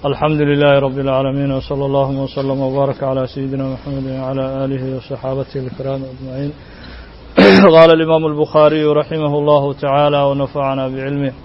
الحمد لله رب العالمين وصلى الله وسلم وبارك على سيدنا محمد وعلى آله وصحابته الكرام أجمعين قال الإمام البخاري رحمه الله تعالى ونفعنا بعلمه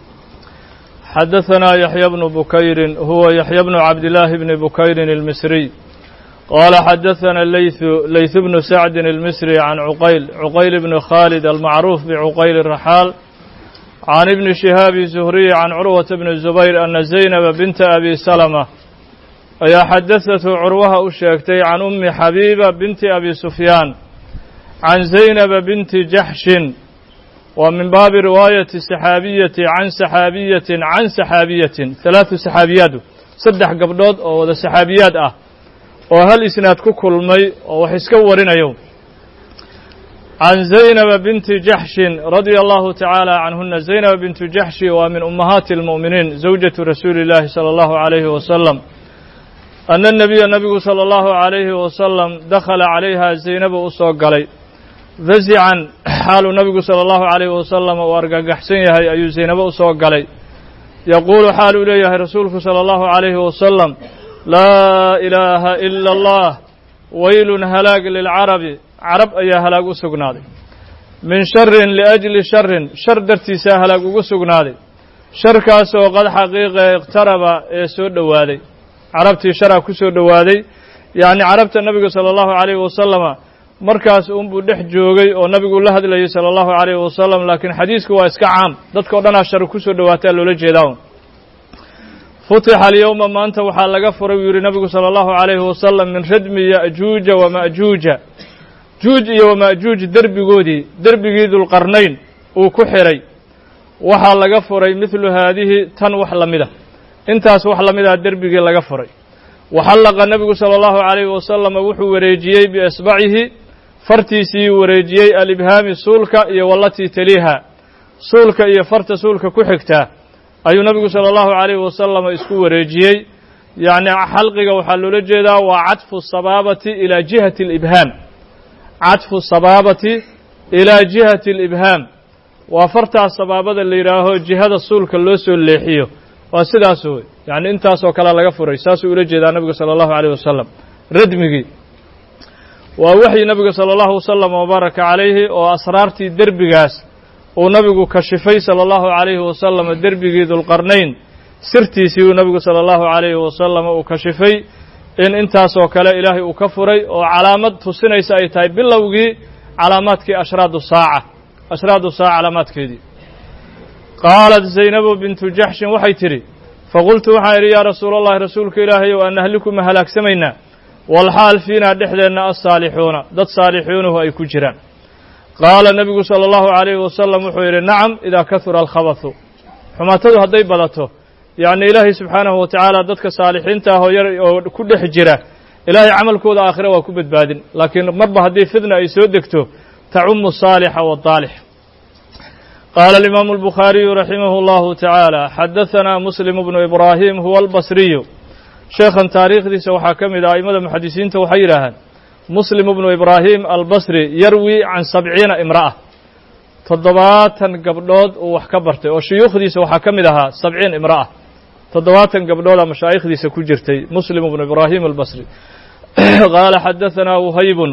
حدثنا يحيى بن بكير هو يحيى بن عبد الله بن بكير المصري قال حدثنا الليث ليث بن سعد المصري عن عقيل عقيل بن خالد المعروف بعقيل الرحال عن ابن شهاب الزهري عن عروة بن الزبير أن زينب بنت أبي سلمة ayaa xadaثatu curwaha u sheegtay can umi xabiiba binti abi sufyaan can zaynaba binti jaxshin waa min baabi riwaayati saxaabiyati can saxaabiyatin can saxaabiyatin halaatu saxaabiyaadu saddex gabdhood oo wada saxaabiyaad ah oo hal isnaad ku kulmay oo wax iska warinayo can zaynaba binti jaxshin radia allahu tacaala canhuna zaynaba bintu jaxshi waa min ummahaati اlmu'miniin zawjatu rasuuli اllahi salى allahu عalayhi wasalam ana nabiya nabigu salى allahu عalayhi wasalam dakhala calayha zaynaba u soo galay fasican xaaluu nabigu salى allahu عalayhi wasalam uu argagaxsan yahay ayuu zaynabo u soo galay yaquulu xaal uu leeyahay rasuulku salى allahu عalayhi wasalam laa ilaaha ila اllah waylun halaag lilcarabi carab ayaa halaag u sugnaaday min sharin liajli sharin shar dartiisaa halaag ugu sugnaaday sharkaasoo qad xaqiiqa iqtaraba ee soo dhowaaday carabtii sharaa ku soo dhowaaday yacni carabta nabiga sala allahu calayhi wasalama markaas unbuu dhex joogay oo nabigu la hadlayay sala allahu calayhi wasalam laakiin xadiisku waa iska caam dadka o dhanaa shar ku soo dhowaataa loola jeedaa futixa alyowma maanta waxaa laga furay buu yidhi nabigu sala allahu calayhi wasalam min radmi ya'juuja wama'juuja juuj iyo wama'juuj derbigoodii derbigii dulqarnayn uu ku xidhay waxaa laga furay midlu haadihi tan wax la mida intaas wax la midaa derbigii laga furay waxallaqa nebigu sala allahu calayhi wasalama wuxuu wareejiyey biasbacihi fartiisii wareejiyey alibhaami suulka iyo wallatii taliiha suulka iyo farta suulka ku xigtaa ayuu nabigu sala allahu calayhi wasalama isku wareejiyey yacni xalqiga waxaa loola jeedaa waa cadfu sabaabati ilaa jihati alibhaam cadfu sabaabati ilaa jihati alibhaam waa fartaas sabaabada la yidhaaho jihada suulka loo soo leexiyo waa sidaas wey yacni intaasoo kalea laga furay saasuu ula jeedaa nabigu sala allahu calayh wasalam radmigii waa waxyi nabiga sala allahu wasalam wabaaraka calayhi oo asraartii derbigaas uu nabigu kashifay sala allahu calayhi wasalam derbigii dulqarnayn sirtiisii uu nabigu sala allahu calayhi wasalam uu kashifay in intaasoo kale ilaahay uu ka furay oo calaamad tusinaysa ay tahay bilowgii calaamaadkii ashraadu saaca ashraadu saaca calaamaadkeedii qaalat zaynabu bintu jaxshin waxay tidhi faqultu waxaan idhi yaa rasuula allahi rasuulka ilaahay ow an nahliku ma halaagsamaynaa walxaal fiinaa dhexdeenna assaalixuuna dad saalixuunuhu ay ku jiraan qaala nebigu sala allahu calayhi wasalam wuxuu yidhi nacam idaa kahura alkhabathu xumaatadu hadday badato yacni ilaahay subxaanahu wa tacaala dadka saalixiinta ah oo yar oo ku dhex jira ilaahay camalkooda aakhire waa ku badbaadin laakiin marba haddii fidna ay soo degto tacumu saalixa waadaalix qaala alimaamu albukhaariyu raximahu allahu tacaala xadahanaa muslim bnu ibraahim huwa albasriyu sheekhan taariikhdiisa waxaa ka mid ah a'immada muxadisiinta waxay yidhaahaan muslim bnu ibraahim albasri yarwi can sabciina imra'a toddobaatan gabdhood uu wax ka bartay oo shuyuukhdiisa waxaa ka mid ahaa sabciin imra'a toddobaatan gabdhooda mashaa'ikhdiisa ku jirtay muslim bnu ibraahim albasri qaala xadahanaa wuhaybun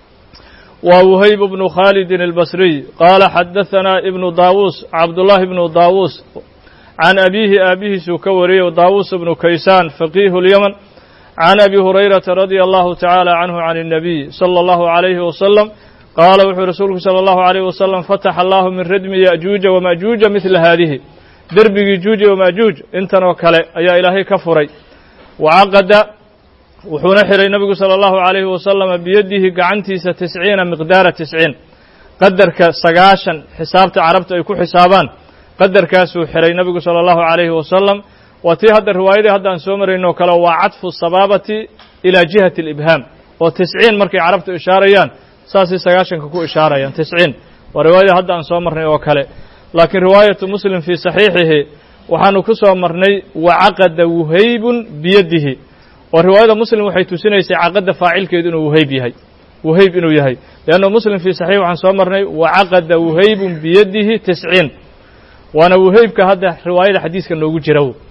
waa wuhayb bnu khaalidin albasriy qaala xadahanaa ibnu daawuus cabdullaahi bnu daawuus can abiihi aabihiisuu ka wariyey daawuus bnu kaysaan faqiihu lyaman can abi hurayrata radia allahu tacaala canhu can الnabiy salى allahu عalayhi wasalam qaala wuxuu rasuulku salى allahu عalayh wasalam fataxa allahu min radmi ya'juuja wama'juuja midla haadihi derbigii juuj wama'juuj intan oo kale ayaa ilaahay ka furay wacaqada wuxuuna xihay nabigu salى allahu عalayhi wasalama biyadihi gacantiisa tisciina miqdaara tisciin qadarka sagaashan xisaabta carabta ay ku xisaabaan qadarkaasuu xihay nabigu salى allahu عalayhi wasalam waa tii hadda riwaayadii hadda aan soo maraynoo kale waa cadfu sabaabati ilaa jihati alibhaam oo tisciin markay carabtu ishaarayaan saasay sagaashanka ku ishaarayaan tisciin waa riwaayadii hadda aan soo marnay oo kale laakiin riwaayatu muslim fii saxiixihi waxaanu ku soo marnay wacaqada wuhaybun biyadihi oo riwaayada muslim waxay tusinaysay caqadda faacilkeedu inuu wuhayb yahay wuhayb inuu yahay leanna muslim fii saxiix waxaan soo marnay wacaqada wuhaybun biyadihi tisciin waana wuhaybka hadda riwaayada xadiiska noogu jira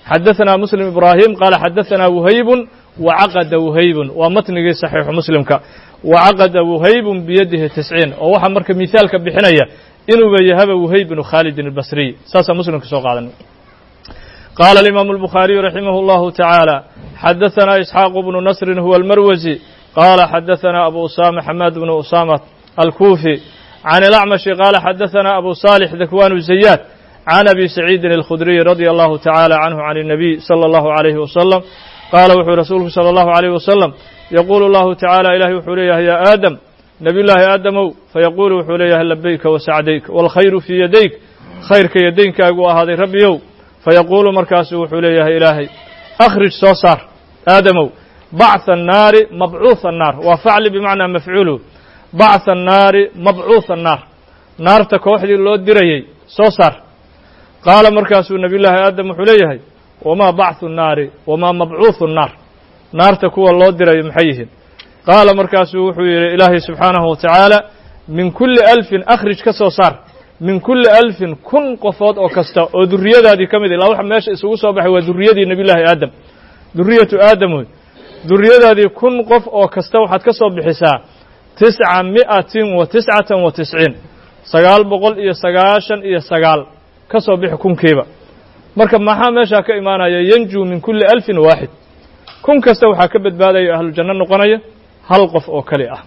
xadaثna msلم ibrahim qaala xadaثna وhayb وcaqda وhayb waa matnigii صaxiixu muslimka وcaqda وhayb biyadihi tisciin oo waxaa marka mihaalka bixinaya inuuba yahaba وhayb bnu khaalidin الbasriy saasaa muslimka soo qaadanay qaala الimaaم الbukhaariyu raximah الlahu taعaalى xadaثna isxaaq bnu nasri huwa اlmarwasi qaala xadaثna abu usama xamaad bnu usama alkufi can اlacmashi qaala xadaثna abu صالح dakwan zayaad can abi saciidin alkhudriy radia allahu tacaala canhu can الnabiy salى اllahu عalayhi wasalam qaala wuxuu rasuulku salى اllahu عalayh wasalam yaquulu allahu tacaala ilahi wuxuu leeyahay ya aadam nabiy llaahi aadamow fayaquulu wuxuu leeyahay labayka wasacdayk wاlkhayru fii yadayk khayrka yadaynkaagu ahaaday rabbiyow fayaquulu markaasu wuxuu leeyahay ilaahay akhrij soo saar aadamow bacثa الnaari mabcuuث الnaar waa facli bimacnaa mafcuulu bacثa الnaari mabcuuث الnaar naarta kooxdii loo dirayey soo saar qaala markaasuu nabiy llaahi aadam wuxuu leeyahay wamaa bacثu الnaari wamaa mabcuuثu الnaar naarta kuwa loo dirayo maxay yihiin qaala markaasuu wuxuu yidhi ilaahay subxaanahu wa tacaala min kulli alfin akhrij ka soo saar min kulli alfin kun qofood oo kasta oo duriyadaadii ka mid ilaa waxa meesha isugu soo baxay waa duriyadii nabiy llaahi aadam duriyatu aadam wey duriyadaadii kun qof oo kasta waxaad ka soo bixisaa tisca mi'atin wa tiscatan wa tisciin sagaal boqol iyo sagaashan iyo sagaal ka soo bixi kunkiiba marka maxaa meeshaa ka imaanaya yanjuu min kulli alfin waaxid kun kasta waxaa ka badbaadaya ahlu janno noqonaya hal qof oo keli ah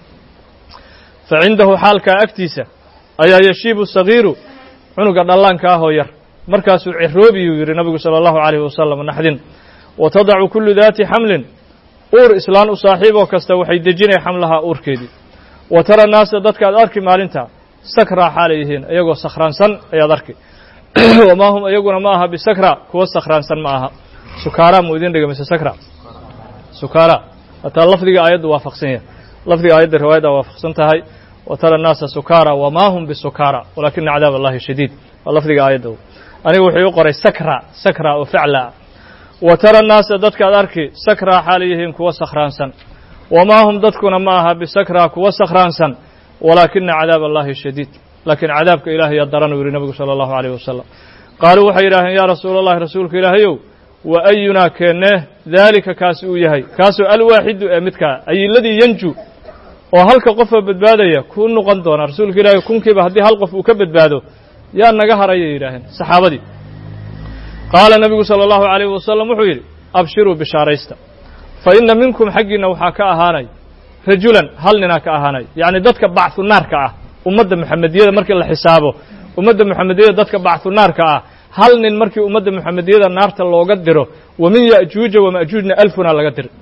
fa cindahu xaalkaa agtiisa ayaa yashiibu sagiiru cunuga dhallaanka ahoo yar markaasuu ciroobiyuu yidhi nabigu sala allahu calayhi wasalam naxdin wa tadacu kullu daati xamlin uur islaan u saaxiiboo kasta waxay dejinaya xamlahaa uurkeedii wa tara naasa dadka ad arki maalintaa sakraa xaalay yihiin iyagoo sakhraansan ayaad arki wamaa hum iyaguna ma aha bisakra kuwa sakhraansan ma aha sukaara muu idin dhiga mise sakra sukaara hataa lafdiga aayaddu waafaqsan yahay lafdiga aayadda riwaayadda waafaqsan tahay wa tara naasa sukaara wamaa hum bisukaara walaakina cadaab allahi shadiid waa lafdiga aayadda aniga wuxuu u qoray sakra sakra oo faclaa wa tara naasa dadkaad arki sakraa xaalay yihiin kuwa sakhraansan wamaa hum dadkuna ma aha bisakraa kuwa sakhraansan walaakina cadaab allahi shadiid laakiin cadaabka ilahay yaa daran uu yidhi nabigu sala allahu alayh wasalam qaaluu waxay yidhaaheen yaa rasuula allahi rasuulka ilaahayow wa ayunaa keennee daalika kaasi uu yahay kaasoo alwaaxidu ee midkaa ayiladii yanju oo halka qofoo badbaadaya kuu noqon doona rasuulka ilaahay kunkiiba haddii hal qof uu ka badbaado yaa naga harayay yidhaaheen saxaabadii qaala nabigu sala allahu alayh wasalam wuxuu yidhi abshiruu bishaaraysta fa inna minkum xaggiinna waxaa ka ahaanay rajulan hal ninaa ka ahaanay yacni dadka bacثu naarka ah ummadda moxamediyada markii la xisaabo ummadda moxamediyada dadka bacثu naarka ah hal nin markii ummadda moxamediyada naarta looga diro wa min ya'juuja wama'juujna alfunaa laga diro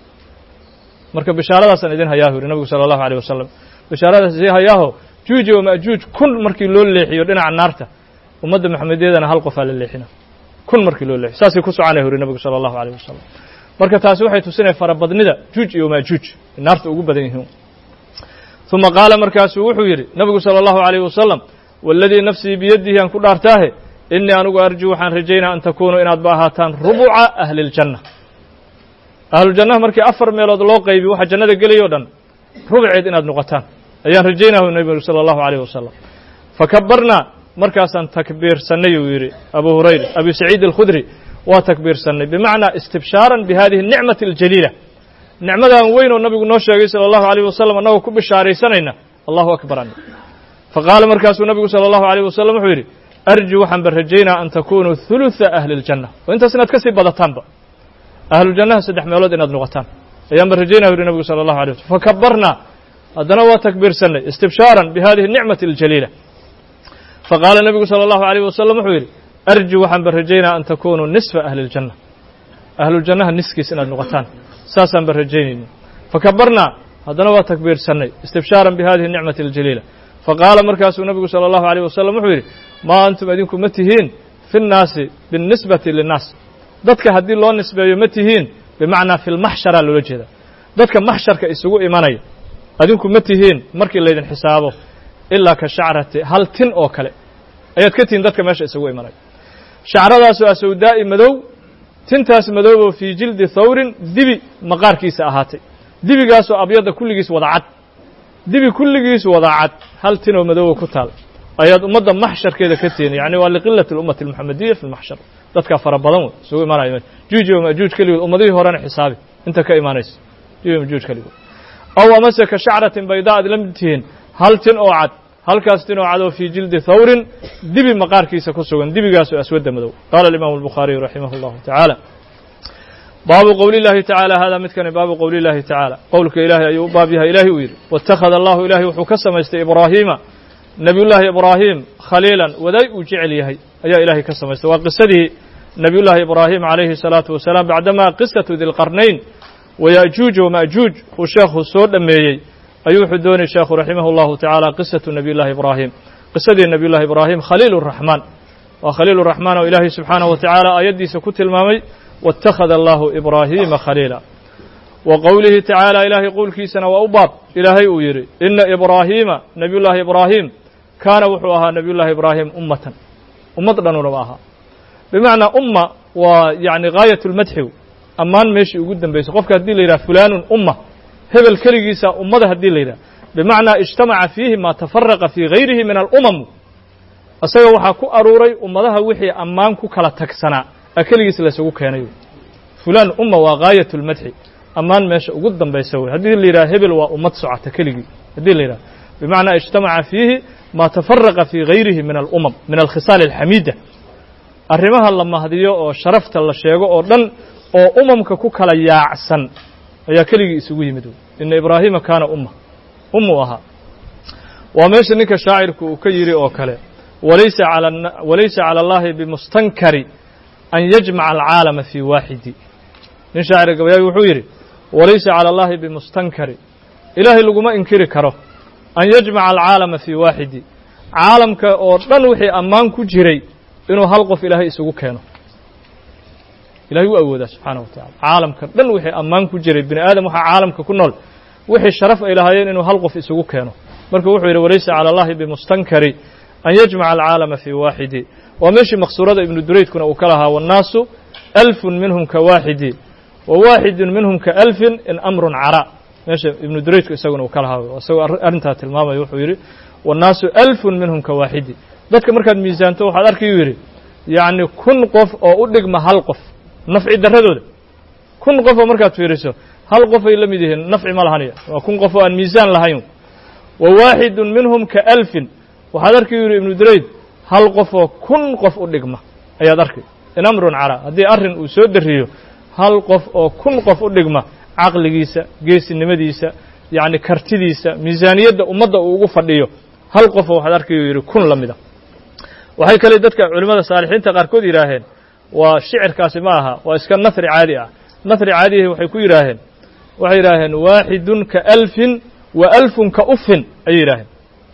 marka bishaaradaasaan idin hayaahu yidhi nabigu sala allahu alيh wasalam bishaaradaas idin hayaaho juuja wama'juuj kun markii loo leexiyo dhinaca naarta ummadda moxamediyadana hal qofaa la leexina kun markii loo leexiyo saasay ku soconaya yuri nabigu sala allahu alيh wasalam marka taasi waxay tusinaya farabadnida juuj iyo maajuuj naarta ugu badan yihiin uma qaala markaasuu wuxuu yidhi nabigu salى allahu alayh wasalam waladii nafsii biyadihi aan ku dhaartaahe inii anigu arjuu waxaan rajaynaa an takunuu inaad ba ahaataan rubuca ahli اljanna ahlujannaha markii afar meelood loo qaybiy waxa jannada gelaya o dhan rubceed inaad noqotaan ayaan rajaynahu nabigu salى allahu alayh wasalam fakabarnaa markaasaan takbiirsannay uu yidhi abu hurayra abi saciid alkhudri waa takbiirsannay bimacnaa istibshaaran bihadihi الnicmati اljaliila nicmadan weyn oo nabigu noo sheegay salى allahu alayh wasalam annagoo ku bishaaraysanayna allahu akbar an faqaala markaasuu nabigu salى allahu alayh wasalam wuxuu yidhi arju waxaan ba rajaynaa an takunuu huluثa ahli اljanna oo intaas inaad ka sii badataanba ahlujannaha saddex meelood inaad noqotaan ayaan ba rajaynaa yuri nabigu salى allahu alay waslm fakabarnaa haddana waa takbiirsannay istibshaaran bihadihi الnicmati اljaliila faqaala nabigu salى allahu alayh wasalam wuxuu yidhi arju waxaan ba rajaynaa an takunuu nisfa ahli اljanna ahlujannaha niskiis inaad noqotaan saasaan ba rajaynayna fakabarnaa haddana waa takbiirsannay istibshaaran bihadihi الnicmati اljaliila faqaala markaasuu nabigu salى allahu alayh wasalam wuxuu yidhi maa antum idinku ma tihiin fi اnnaasi biاnnisbati linnaas dadka haddii loo nisbeeyo ma tihiin bimacnaa fi lmaxsharaa loola jeeda dadka maxsharka isugu imanaya adinku ma tihiin markii laydin xisaabo ilaa ka shacrati hal tin oo kale ayaad ka tihiin dadka meesha isugu imanaya shacradaasoo asawdaa'i madow tintaas madooboo fii jildi thawrin dibi maqaarkiisa ahaatay dibigaasoo abyadda kulligiis wada cad dibi kulligiis wada cad hal tinoo madooba ku taal ayaad ummadda maxsharkeeda ka tihiin yani waa liqilati اlummati اlmuxamadiya fi lmaxshar dadka fara badan wey isugu imaanaya juuj iyo majuuj keligood ummadihii horena xisaabi inta ka imaanaysa juuj iyo majuuj keligood aw amase ka shacratin baydaa aad la mid tihiin hal tin oo cad halkaas tin oo cad oo fii jildi thawrin dibi maqaarkiisa ku sugan dibigaasoo aswadda madow qaala alimaamu albukhaariyu raximah allahu tacaala baabu qowli llaahi tacaala hada midkani baabu qowli llaahi tacaala qowlka ilaahay ayuu u baab yahay ilaahay uu yidhi waittakhada allahu ilaahay wuxuu ka samaystay ibraahiima nebiyullaahi ibraahim khaliilan wadaay uu jecel yahay ayaa ilaahay ka samaystay waa qisadii nebiyullaahi ibraahim calayhi salaatu wasalaam bacdamaa qisatu dilqarnayn waya'juuj wama'juuj uu sheekhu soo dhammeeyey ayuu wuxuu doonayy sheekhu raximah allahu tacaala qisatu nebiyullahi ibraahim qisadii nebiyullahi ibraahim khaliil raxmaan waa khaliil raxmaan oo ilaahay subxaanahu wa tacaala aayaddiisa ku tilmaamay waittakhada allahu ibraahiima khaliila wa qowlihi tacaala ilaahay qowlkiisana waa u baab ilaahay uu yidhi ina ibraahiima nebiyullaahi ibraahim kaana wuxuu ahaa nebiyullaahi ibraahim ummatan ummad dhanunaba ahaa bimacnaa umma waa yacni gaayat lmadxi ammaan meeshii ugu dambaysay qofka haddii la yidhaha fulaanun umma hebel keligiisa ummada haddii la yidhaha bimacnaa ijtamaca fiihi maa tafaraqa fii gayrihi min alumam isaga waxaa ku aruuray ummadaha wixii ammaan ku kala tagsanaa a keligiis laysugu keenay fulaan umma waa gaayat lmadxi ammaan meesha ugu dambaysa wey haddii la yidhaha hebel waa ummad socota keligii haddii la yidhaha bimacnaa ijtamaca fiihi maa tafaraqa fii gayrihi min alumam min alkhisaal alxamiida arrimaha la mahdiyo oo sharafta la sheego oo dhan oo umamka ku kala yaacsan ayaa keligii isugu yimid ina ibraahiima kaana umma ummuu ahaa waa meesha ninka shaacirku uu ka yidhi oo kale walaysa walaysa cala allahi bimustankari an yajmaca alcaalama fii waaxidi nin shaacir gabayaagi wuxuu yidhi walaysa cala allahi bimustankari ilaahay laguma inkiri karo an yajmaca alcaalama fii waaxidi caalamka oo dhan wixii ammaan ku jiray inuu hal qof ilaahay isugu keeno ilahay u awoodaa subxaana wa tacala caalamka dhan wixii ammaan ku jiray bini aadam waxaa caalamka ku nool wixii sharaf ay lahaayeen inuu hal qof isugu keeno marka wuxuu yidhi walaysa cala allahi bimustankari an yajmaca alcaalama fii waaxidi waa meeshii maqsuurada ibnu duraydkuna uu ka lahaa wannaasu alfun minhum ka waaxidi wa waaxidun minhum ka alfin in amrun cara meesha ibnu duraydku isaguna uu ka lahaa isagoo arrintaa tilmaamaya wuxuu yidhi wannaasu alfun minhum ka waaxidi dadka markaad miisaanto waxaad arkayuu yidhi yacni kun qof oo u dhigma hal qof nafci darradooda kun qof oo markaad fiiriso hal qofay la mid yihiin nafci ma lahanaya waa kun qof oo aan miisaan lahayn wa waaxidun minhum ka alfin waxaad arkay yidhi ibnu durayd hal qof oo kun qof u dhigma ayaad arkay in amrun cara haddii arrin uu soo dariyo hal qof oo kun qof u dhigma caqligiisa geesinimadiisa yacni kartidiisa miisaaniyadda ummadda uu ugu fadhiyo hal qofoo waxaad arkayuu yidhi kun la mida waxay kale dadka culimmada saalixiinta qaarkood yidhaaheen waa shicirkaasi ma aha waa iska nahri caadi ah nahri caadihi waxay ku yidhaaheen waxay yidhaaheen waaxidun ka alfin wa alfun ka ufin ayay yidhaaheen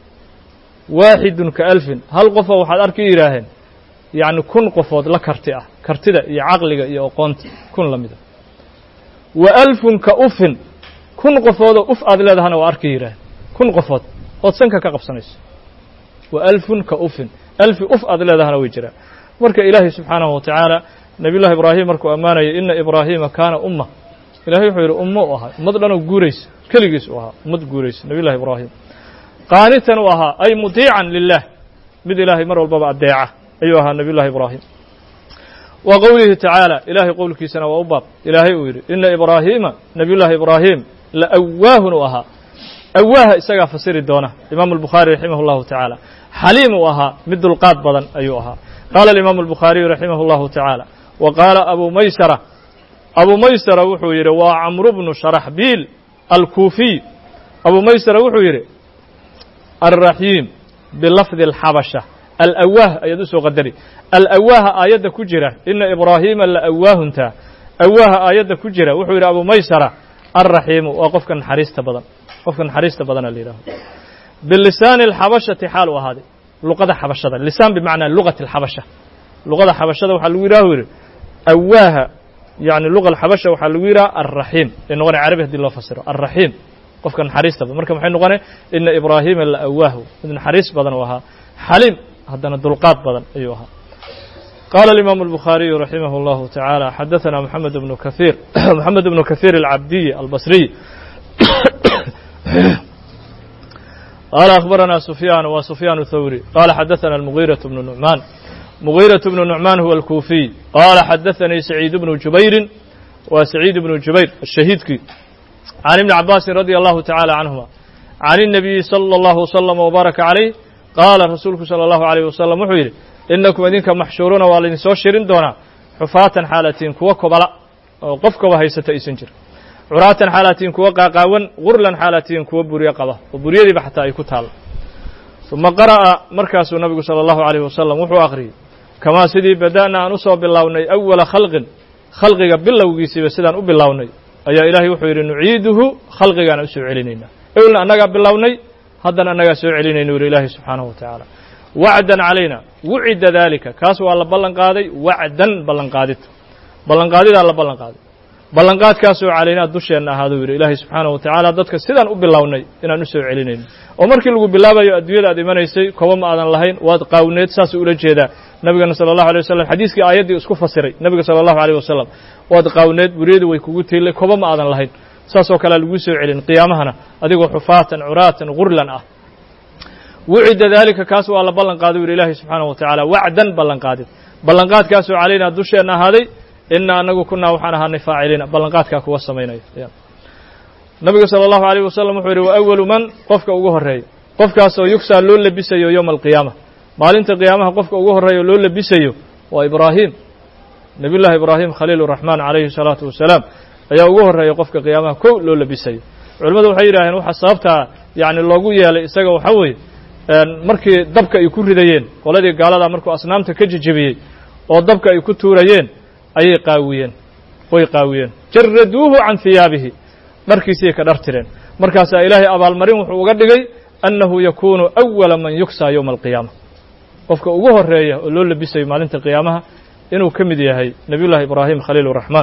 waaxidun ka alfin hal qofoo waxaad arki yidhaaheen yacni kun qofood la karti ah kartida iyo caqliga iyo aqoonta kun la mida wa alfun ka ufin kun qofoodoo uf aad leedahana waa arki yidhaaheen kun qofood ood sanka ka qabsanayso wa alfun ka ufin alfi uf aad leedahana way jiraan marka ilaahay subxaanahu wa tacaala nebiyullahi ibraahim markuu ammaanayay ina ibraahiima kaana umma ilahay wuxuu yidhi ummo u ahaa ummad dhanoo guuraysa keligiis u ahaa ummad guuraysa nebiyullahi ibraahim qaanitan u ahaa ay mudiican lilah mid ilaahay mar walbaba addeeca ayuu ahaa nebiyullahi ibraahim wa qowlihi tacaala ilaahay qowlkiisana waa u baab ilaahay uu yidhi ina ibraahiima nebiyullahi ibraahim la awaahun u ahaa awaaha isagaa fasiri doona imaamu albukhaari raximah allahu tacaala xaliim uu ahaa mid dulqaad badan ayuu ahaa qaala alimaamu albukhaariyu raximah allahu tacaala wa qaala abu maysara abu maysara wuxuu yidhi waa camru bnu sharaxbiil alkuufiy abu maysara wuxuu yidhi alraxiim bilafdi alxabasha alawaah ayaad u soo qadari alawaaha aayadda ku jira ina ibraahiima la awaahuntaa awaaha aayadda ku jira wuxuu yidhi abu maysara alraxiimu waa qofka naxariista badan qofka naxariista badana la yidhaaho bilisaani alxabashati xaal u ahaaday luqada xabashada lisaan bimacnaa lugati alxabasha luqada xabashada waxaa lagu yidhaha yidhi awaaha yani luga alxabasha waxaa lagu yidhaha alraxiim ay noqonay carabi hadii loo fasiro alraxiim qofka naxariista badan marka maxay noqonay ina ibraahiima la awaahu mid naxariis badan uu ahaa xaliim haddana dulqaad badan ayuu ahaa qaala alimaamu albukhaariyu raximah اllahu tacaala xadaثana moxamed bnu kahiir moxamed bnu kahiir alcabdiy albasriy qaala akhbarana sufyaan wa sufyaan thawri qaala xadaثana almugiiraة bnu nucmaan mugiiraة bnu nucmaan huwa alkuufiy qaala xadaanii saciid bnu jubayrin waa saciid bnu jubayr ashahiidkii can ibni cabaasin radi allahu tacaala canhuma can الnabiyi salى اllahu wslama wbaaraka calayh qaala rasuulku salى allahu alayh wasalam wuxuu yidhi inakum idinka maxshuuruuna waa laydinsoo shirin doonaa xufaatan xaalatiin kuwa kobala oo qof koba haysata aysan jir curaatan xaalatiin kuwa qaaqaawan gurlan xaalatiin kuwa buryo qaba oo buryadiiba xataa ay ku taalo uma qara'a markaasuu nabigu salى allahu alayh wasalam wuxuu akhriyey kamaa sidii bada'na aan usoo bilownay awala khalqin khalqiga bilowgiisiiba sidaan u bilownay ayaa ilaahay wuxuu yidhi nuciiduhu khalqigaana usoo celinaynaa ewlna annagaa bilownay haddana annagaa soo celinayna yuri ilaahay subxaanahu wa tacaala wacdan calayna wucida daalika kaas waa la ballan qaaday wacdan ballanqaadid ballanqaadidaa la ballan qaaday ballanqaadkaasoo calaynaa dusheenna ahaaduu yidhi ilaahay subxaanahu wa tacaala dadka sidaan u bilownay inaan u soo celinayno oo markii lagu bilaabayo adduunyada aad imanaysay koba ma aadan lahayn waad qaawneed saasuu ula jeedaa nabigana sala allahu alay wasalam xadiiskii aayaddii isku fasiray nabiga sala allahu alayh wasalam waad qaawneed buryadu way kugu tiilay koba ma aadan lahayn saasoo kalea laguu soo celin qiyaamahana adigoo xufaatan curaatan gurlan ah wucida daalika kaas waa la ballan qaaday u yidhi ilaahay subxaanahu wa tacaala wacdan ballanqaadid ballanqaadkaasoo calaynaa dusheenna ahaaday ina anagu kunaa waxaan ahaanay faaciliina ballanqaadkaa kuwa samaynaya nabiga salى allahu alayh wasalam wuxuu yidhi wa awalu man qofka ugu horreeya qofkaasoo yugsaa loo labisayo yowma alqiyaama maalinta qiyaamaha qofka ugu horreeya loo labisayo waa ibraahim nabiy llahi ibraahim khaliil raxmaan calayhi الsalaatu wasalaam ayaa ugu horreeya qofka qiyaamaha kow loo labisayo culimmadu waxay yidhaaheen waxaa sababtaa yani loogu yeelay isaga waxaa weeye markii dabka ay ku ridayeen qoladii gaaladaa markuu asnaamta ka jejebiyey oo dabka ay ku tuurayeen ayay qaawiyeen way qaawiyeen jaraduuhu can hiyaabihi dharkiisii ka dhar tireen markaasaa ilaahay abaalmarin wuxuu uga dhigay annahu yakuunu awala man yugsaa yowma alqiyaama qofka ugu horreeya oo loo labisayo maalinta qiyaamaha inuu ka mid yahay nabiy llahi ibraahim khaliil raxmaan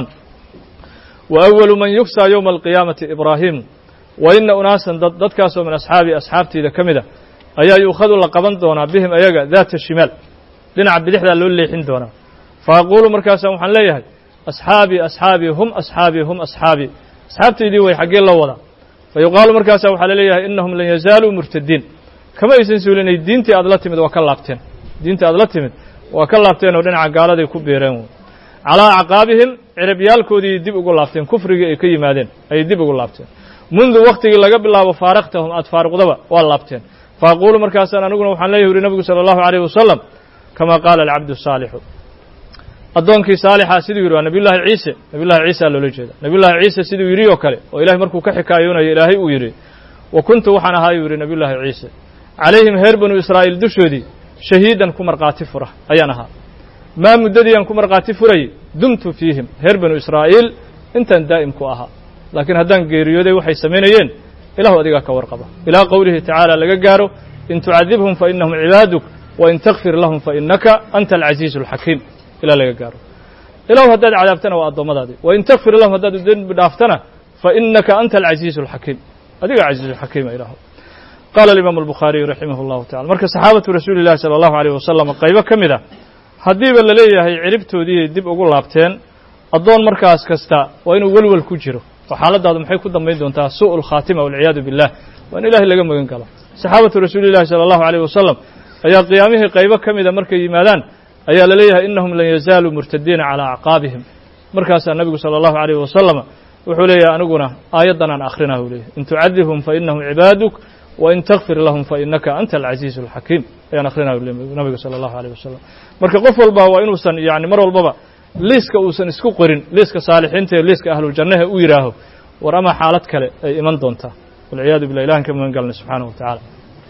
wa awalu man yugsaa yowma alqiyaamati ibraahim wa ina unaasan dad dadkaasoo min asxaabi asxaabtiida ka mid a ayaa yuukhadu la qaban doonaa bihim ayaga daata shimaal dhinaca bidixdaa loo leexin doonaa fa aquulu markaasa waxaan leeyahay asxaabii asxaabii hum asxaabii hum asxaabii asxaabtaydii way xaggee loo wadaa fa yuqaalu markaasa waxaa laleeyahay innahum lan yazaaluu murtadiin kama aysan suulinay diintii aad la timid waa ka laabteen diintii aad la timid waa ka laabteen oo dhinaca gaaladay ku biireen calaa acqaabihim cirabyaalkoodii dib ugu laabteen kufrigii ay ka yimaadeen ayay dib ugu laabteen mundu waktigii laga bilaabo faaraqtahum aad faaruqdaba waa laabteen fa aquulu markaasaan aniguna waxaan leeyahy uri nabigu sala allahu alayh wasalam kama qaala alcabdu saalixu addoonkii saalixa siduu yidhi waa nabiy llahi ciise nabiy llahi ciisa loola jeeda nabiy llahi ciise siduu yidhi oo kale oo ilahay markuu ka xikaayoonayo ilaahay uu yidhi wa kuntu waxaan ahaayuu yidhi nabiy llahi ciise calayhim reer banu israa'iil dushoodii shahiidan ku markhaati fura ayaan ahaa maa muddadiiaan ku markhaati furayay dumtu fiihim reer banu israa'iil intaan daa'im ku ahaa laakiin haddaan geeriyooday waxay samaynayeen ilahu adigaa ka warqaba ilaa qowlihi tacaala laga gaaro in tucadibhum fa inahum cibaaduk wa in takfir lahum fa innaka anta alcaziizu alxakiim ilaa laga gaaro ilahu haddaad cadaabtana waa addoommadaadii wa in takfir lahum haddaad dembi dhaaftana fa innaka anta alcaziizu alxakiim adiga caziizu xakiima ilahu qaala alimaamu albukhaariyu raximah allahu tacala marka saxaabatu rasuuli llahi sala allahu alayh wasalam qaybo ka mid a haddiiba la leeyahay ciribtoodiiay dib ugu laabteen addoon markaas kasta waa inuu welwel ku jiro oo xaaladaadu maxay ku dambayn doontaa su'u lkhaatima walciyaadu billah waa in ilahay laga magan galo saxaabatu rasuuli llahi sala allahu alayh wasalam ayaa qiyaamihii qaybo ka mida markay yimaadaan ayaa la leeyahay innahum lan yazaaluu murtadiina calaa acqaabihim markaasaa nabigu sala allahu alayh wasalama wuxuu leeyahay aniguna aayaddan aan akhrinaha u leeyahy in tucadibhum fa inahum cibaaduk wa in takfir lahum fa innaka anta alcaziizu alxakiim ayaan akhrinaha nabiga sala allahu alayh wasalam marka qof walba waa inuusan yani mar walbaba liiska uusan isku qorin liiska saalixiinta iyo liiska ahluljannaha u yidhaaho war ama xaalad kale ay iman doontaa walciyaadu billah ilahan ka magan galnay subxaanahu wa tacala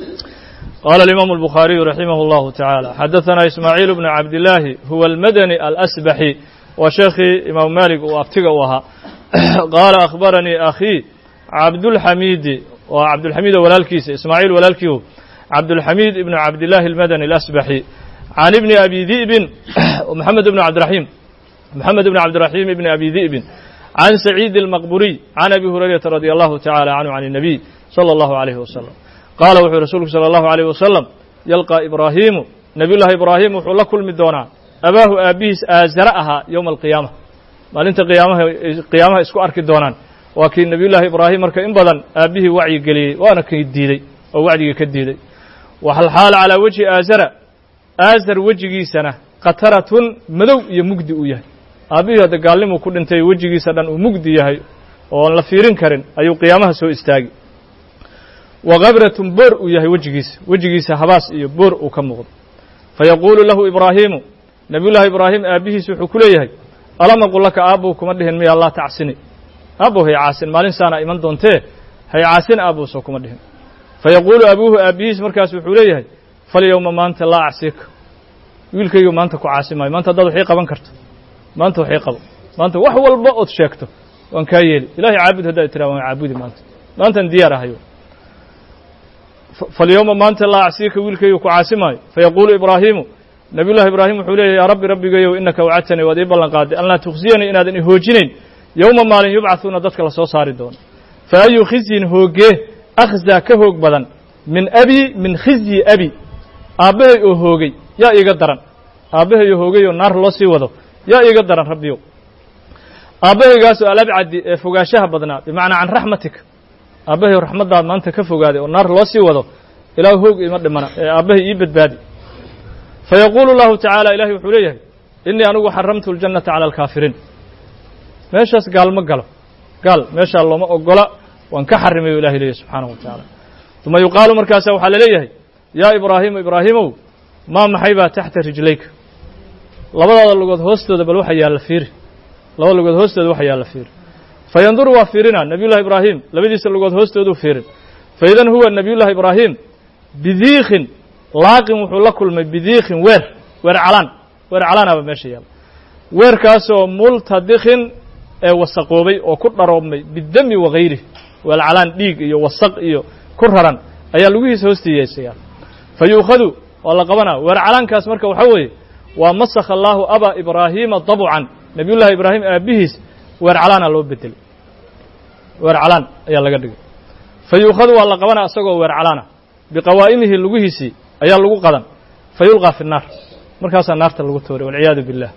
qaala alimaamu albukhaariyu raximah allahu tacaala xadaثana ismaaciil bnu cabdillaahi huwa almadani alasbaxi waa sheekhii imaamu maalik uu abtiga u ahaa qaala akhbaranii akhii cabdulxamiidi waa cabdulxamiido walaalkiisa ismaaciil walaalkiihu cabdulxamiid ibnu cabdillaahi almadani alasbaxi can ibni abi di'bin moxamed ibnu cabdiraxiim moxamed ibnu cabdiraxiim ibni abi di'bin can saciid almaqburiy can abi hurayrata radi allahu tacala canhu can الnabiy salى allahu alayhi wasalam qaala wuxuu rasuulku salى allahu alayh wasalam yalqaa ibraahiimu nabiy llahi ibraahim wuxuu la kulmi doonaa abaahu aabbihiis aazara ahaa yowma alqiyaama maalinta qiyaamaha qiyaamaha isku arki doonaan waa kii nabiy llaahi ibraahim marka in badan aabbihii wacyi geliyey waana kii diiday oo wacdigii ka diiday waxalxaala calaa wejhi aazara aazar wejigiisana khataratun madow iyo mugdi uu yahay aabbihii hadda gaalnimuu ku dhintay wejigiisa dhan uu mugdi yahay oon la fiirin karin ayuu qiyaamaha soo istaagi wa kabratun boor uu yahay wejigiisa wejigiisa habaas iyo boor uu ka muuqdo fayaquulu lahu ibraahiimu nabiyullaahi ibraahim aabbihiis wuxuu ku leeyahay alam aqul laka aabbow kuma dhihin miya allah tacsini aabbow hay caasin maalin saana iman doontee hay caasin aabbow soo kuma dhihin fayaquulu abuuhu aabbihiis markaas wuxuu leeyahay falyowma maanta laa acsiika wiilkaygu maanta ku caasi maayo maanta haddaad waxii qaban karto maanta waxii qabo maanta wax walba ood sheegto waan kaa yeeli ilahay caabud haddaad tiraa waan caabudi maanta maantan diyaar ahayo falyowma maanta laa acsiika wiilkaygu ku caasi maayo fayaquulu ibraahiimu nabiyullahi ibraahim wuxuu leeyahy yaa rabbi rabbigayow innaka wacadtanii waad ii ballan qaaday an laa tukhsiyanii inaadan i hoojinayn yowma maalin yubcahuuna dadka la soo saari doono fa ayu khizyin hoogee akhzaa ka hoog badan min abi min khizyi abi aabbahay oo hoogay yaa iiga daran aabbahay oo hoogay oo naar loo sii wado yaa iiga daran rabbiyow aabbahaygaas oo alabcadi ee fogaanshaha badnaa bimacnaa can raxmatika aabbahay oo raxmaddaad maanta ka fogaaday oo naar loo sii wado ilaah hoog ima dhimana ee aabbahay ii badbaadi fayaquulu lahu tacaala ilahay wuxuu leeyahay innii anigu xaramtu ljannata cala alkaafiriin meeshaas gaal ma galo gaal meeshaa looma ogola waan ka xarimay o ilahay leeyahy subxaanahu wa tacaala uma yuqaalu markaasa waxaa la leeyahay yaa ibraahiimu ibraahiimow maa maxay baa taxta rijlayka labadaada lugood hoostooda bal waxa yaalla fiiri labada lugood hoostooda waxa yaalla fiiri fayanduru waa fiirina nabiyullahi ibraahim labadiisa lugood hoostooduu fiirin faidan huwa nabiyullahi ibraahim bidiikin laaqin wuxuu la kulmay bidiikin weer weer calaan weer calaanaaba meesha yaalla weerkaasoo multadikin ee wasaqoobay oo ku dharoobmay bidami wagayrih weer calaan dhiig iyo wasaq iyo ku raran ayaa lugihiisa hoostiiyaysaya fa yuukhadu waa la qabanaa weer calaankaas marka waxaa weeye waa masakha allaahu aba ibraahiima dabcan nabiyullahi ibraahim aabbihiis weer calaana loo bedelay weer calaan ayaa laga dhigay fa yuukhadu waa la qabanaa isagoo weer calaana biqawaa'imihi lugihiisii ayaa lagu qadan fa yulqaa fi nnaar markaasaa naarta lagu tooray walciyaadu billah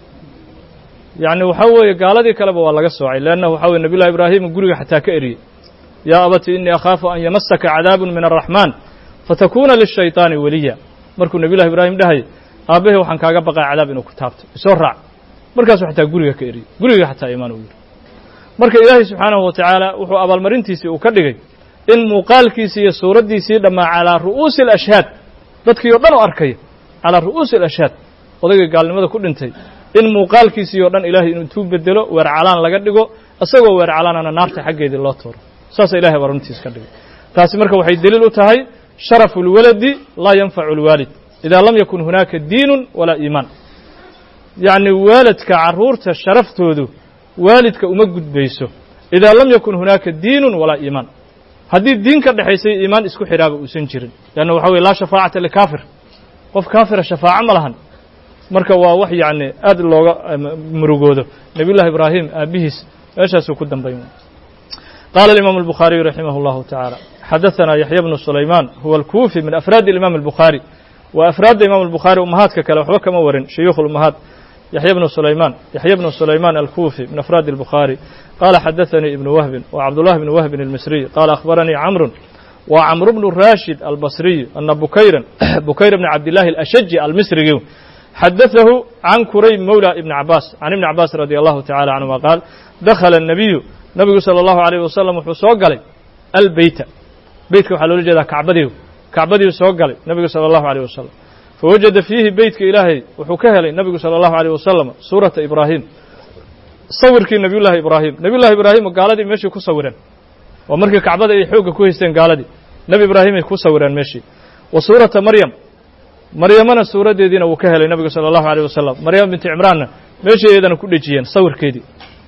yacni waxaa weeye gaaladii kaleba waa laga soocay leanna waxaa weye nabiyullahi ibraahim guriga xataa ka eriyey yaa abati innii akhaafu an yamasaka cadaabun min araxmaan fatakuuna lishayطaani weliya markuu nabiyullahi ibraahim dhahayay aabbahay waxaan kaaga baqaa cadaab inuu ku taabto isoo raac markaasuu xataa guriga ka eriyey guriga xataa imaan uu yidhi marka ilaahay subxaanahu wa tacaala wuxuu abaalmarintiisii uu ka dhigay in muuqaalkiisii iyo suuraddiisii dhammaa calaa ru'uusi alashhaad dadkii o dhan oo arkaya calaa ru'uusi alashhaad odaygii gaalnimada ku dhintay in muuqaalkiisii oo dhan ilaahay inuu intuu bedelo weer calaan laga dhigo isagoo weer calaanana naarta xaggeedii loo tuuro saasa ilahay abaalmarintiis ka dhigay taasi marka waxay deliil u tahay sharafu اlwaladi laa yanfacu اlwaalid idaa lam yakun hunaaka diinun walaa iimaan yacni waalidka carruurta sharaftoodu waalidka uma gudbayso idaa lam yakun hunaaka diinun walaa iimaan haddii diin ka dhexaysay iimaan isku xidhaaba uusan jirin leanna waxa weye laa shafaacata likaafir qof kaafira shafaaco ma lahan marka waa wax yacni aad looga murugoodo nabiy llahi ibraahim aabbihiis meeshaasuu ku dambayn qaala alimaamu albukhaariyu raximah اllahu tacaala xadaثana yaxya bnu sulaymaan huwa alkuufi min afraadi imaam albukhaari waa afraadda imam albukhaari umahaadka kale waxba kama warin shuyuukh اlumahaad yaxya bnu sulaymaan yaxya bnu sulaymaan alkuufi min afraadi albukhaari qaala xadaثanii ibnu wahbin wa cabdullahi bnu wahbin almisriy qaala akhbaranii camrun wa camru bnu rashid albasriy ana bukayran bukayr bni cabdillahi alashaji almisrigi xadaثahu can kurayb mowla ibni cabaas can ibni cabaas radi allahu tacala canhuma qaal dakhala الnabiyu nabigu salى اllahu عalيyh wasalam wuxuu soo galay albeyta beytka waxaa loola jeedaa kacbadiiu kacbadiiu soo galay nabigu salى اllahu عalيh wasalam fawajada fiihi beytka ilaahay wuxuu ka helay nabigu salى اllahu عalيh wasalam suurata ibraahim sawirkii nabiy llahi ibraahim nabiy llahi ibraahim gaaladii meeshii ku sawireen waa markii kacbada ay xoogga ku haysteen gaaladii nebi ibraahimay ku sawireen meeshii wa suurata maryam maryamana suuraddeediina wuu ka helay nabigu salى اllahu عalيh wasalam maryam binti cimraanna meeshii iyadana ku dhejiyeen sawirkeedii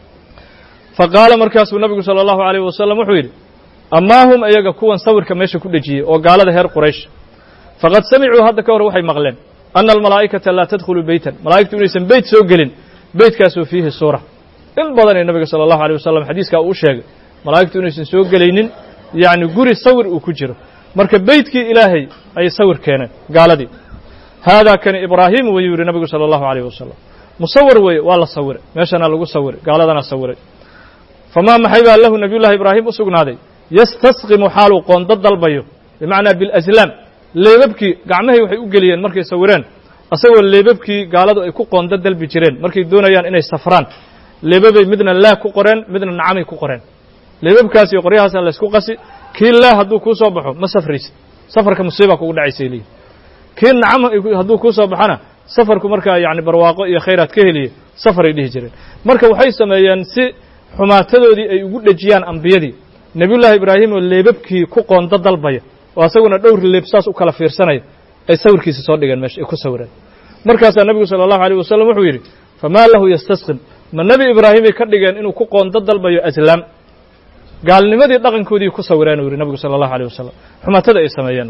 faqaala markaasuu nabigu salى اllahu عalيh wasalam wuxuu yidhi amaa hum iyaga kuwan sawirka meesha ku dhejiyey oo gaalada reer quraysh faqad samicuu hadda ka hor waxay maqleen ana almalaa'ikata laa tadkhulu beytan malaa'igtu inaysan beyt soo gelin beytkaasoo fiihi suura in badanee nabiga salى اllahu عalيه wasalam xadiiskaa uu sheegay malaa'igtu inaysan soo gelaynin yacni guri sawir uu ku jiro marka beytkii ilaahay ayay sawir keeneen gaaladii haadaa kani ibraahiim wayuu yidhi nabigu salى اllahu عalيh wasalam musawir weeye waa la sawiray meeshana lagu sawiray gaaladana sawiray famaa maxay baa lahu nabiy llahi ibraahim u sugnaaday yastasqimu xaaluu qoonda dalbayo bimacnaa bilaslaam leebabkii gacmahay waxay u geliyeen markay sawireen asagoo leebabkii gaaladu ay ku qoonda dalbi jireen markay doonayaan inay safraan leebabay midna laa ku qoreen midna nacamay ku qoreen leebabkaas iyo qoryahaasa laysku qasi kii laa hadduu kuu soo baxo ma safraysid safarka musiiba kugu dhacaysay leeyihi kii nacam hadduu kuu soo baxona safarku markaa yacni barwaaqo iyo khayraad ka heliye safaray dhihi jireen marka waxay sameeyeen si xumaatadoodii ay ugu dhejiyaan ambiyadii nebiyullaahi ibraahim oo leebabkii ku qoonda dalbaya oo asaguna dhowr leeb saas u kala fiirsanaya ay sawirkiisa soo dhigeen meesha ay ku sawireen markaasaa nebigu sala allahu alayh wasalam wuxuu yidhi famaa lahu yastasqin ma nebi ibraahimay ka dhigeen inuu ku qoonda dalbayo aslaam gaalnimadii dhaqankoodii ku sawireen uu yidhi nebigu sala allahu alيh wasalam xumaatada ay sameeyeen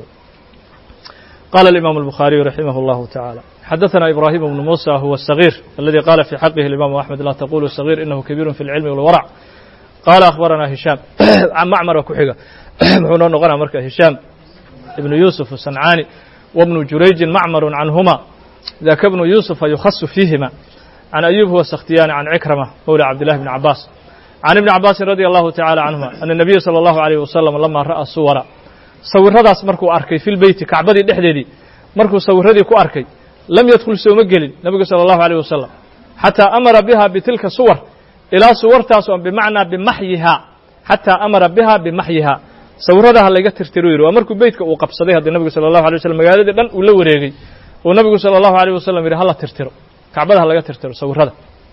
qala الإimam الbخhariyu raximah الlahu taعalى xadaثna ibrahim bnu muسى huwa الصغيr aladi qala fي xaqihi الimam أحmed la taqulu صغيr inahu kabiir fi اlcilmi wاlwrc qala akhbarana hishaam macmara ku xiga muxuu noo noqonaa marka hishaam ibnu yusuf الصancani wbnu jurayjin macmar canhuma daka bnu yusufa yukhasu fiihima can ayub huwa sakhtiyani can cikrama mawla cabdillahi bni cabaas can ibni cabaasin radi allahu tacala canhuma ana nabiya salى allahu alayh wasalam lama ra'a suwara sawiradaas markuu arkay fi lbeyti kacbadii dhexdeedii markuu sawiradii ku arkay lam yadkhul sooma gelin nebigu salى allahu alيyh wasalam xataa amara biha bitilka suwar ilaa suwartaas oo bimacnaa bimaxyihaa xataa amara biha bimaxyihaa sawiradaha layga tirtiro yidhi waa markuu beytka uu qabsaday haddii nebigu sala allahu alay waslm magaaladii dhan uu la wareegay uu nebigu sala allahu alayh wasalam yidhi hala tirtiro kacbada ha laga tirtiro sawirada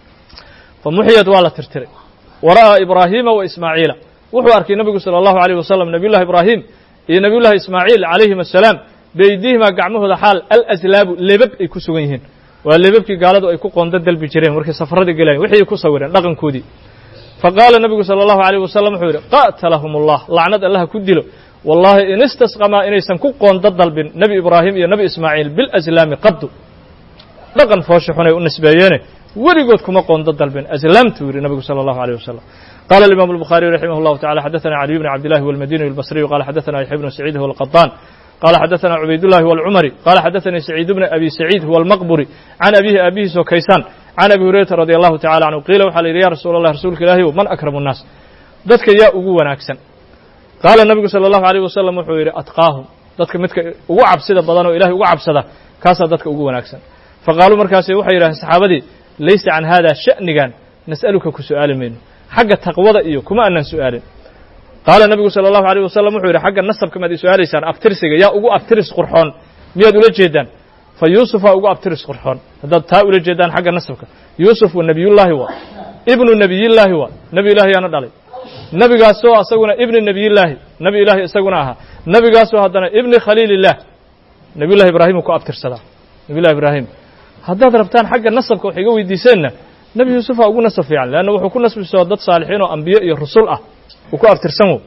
fa muxiyad waa la tirtiray wa ra'aa ibraahiima wa ismaaciila wuxuu arkay nebigu sala allahu alayh wasalam nebiyullahi ibraahim iyo nebiyullahi ismaaciil calayhim assalaam beydihimaa gacmahooda xaal alaslaabu lebab ay ku sugan yihiin waa lebabkii gaaladu ay ku qoonda dalbi jireen markay safaradii gelayen wixii ku sawireen dhaqankoodii faqaala nebigu sala allahu alayh wasalam wuxuu yidhi qatalahum allah lacnad allaha ku dilo wallahi in istasqamaa inaysan ku qoonda dalbin nebi ibraahim iyo nebi ismaaciil bilaslaami qaddu dhaqan foosha xunay u nisbeeyeene weligood kuma qoonda dalbin aslaamtuu yidhi nebigu sala allahu alayh wasalam qala الimam الbخariي raximah الlahu taعala xadaثna عaliي bn cabdillahi wاlmadiniي الbصriyu qala xadaثna yaxya bnu saciid huwa الqaطaan qala xadaثna cubaydullahi wاlcumari qala xadaثanii saciid bn abi saciid huwa almaqburi can abihi aabihiisoo kaysaan can abi hurayrata radi allahu tacala canhu qiila waxaa la yidhi ya rasuula allah rasuulka ilaahi man akramu الnaas dadka yaa ugu wanaagsan qaala nebigu salى اllahu عalيه wasalam wuxuu yidhi atqaahum dadka midka ugu cabsida badan oo ilahay ugu cabsada kaasaa dadka ugu wanaagsan faqaaluu markaasi waxay yidhahdeen saxaabadii laysa can hada sha'nigan nas'aluka ku su'aali mayno xagga taqwada iyo kuma aanan su'aalin qaala nebigu sala allahu alayh wasalam wuxuu yidhi xagga nasabka maad i su-aalaysaan abtirsiga yaa ugu abtiris qurxoon miyaad ula jeedaan fa yuusufaa ugu abtiris qurxoon haddaad taa ula jeedaan xagga nasabka yuusuf wa nebiyullaahi waa ibnu nebiyillaahi waa nebi ilahi yaana dhalay nebigaasoo asaguna ibni nebiyillaahi nebi ilaahi isaguna ahaa nebigaasoo haddana ibni khaliilillaah nebiyullahi ibraahimu ku abtirsadaa nebiyullahi ibraahim haddaad rabtaan xagga nasabka wax iga weydiiseenna nebi yuusufa ugu nasab fiican leanna wuxuu ku nasbisoo dad saalixiin oo ambiye iyo rusul ah uu ku abtirsan wo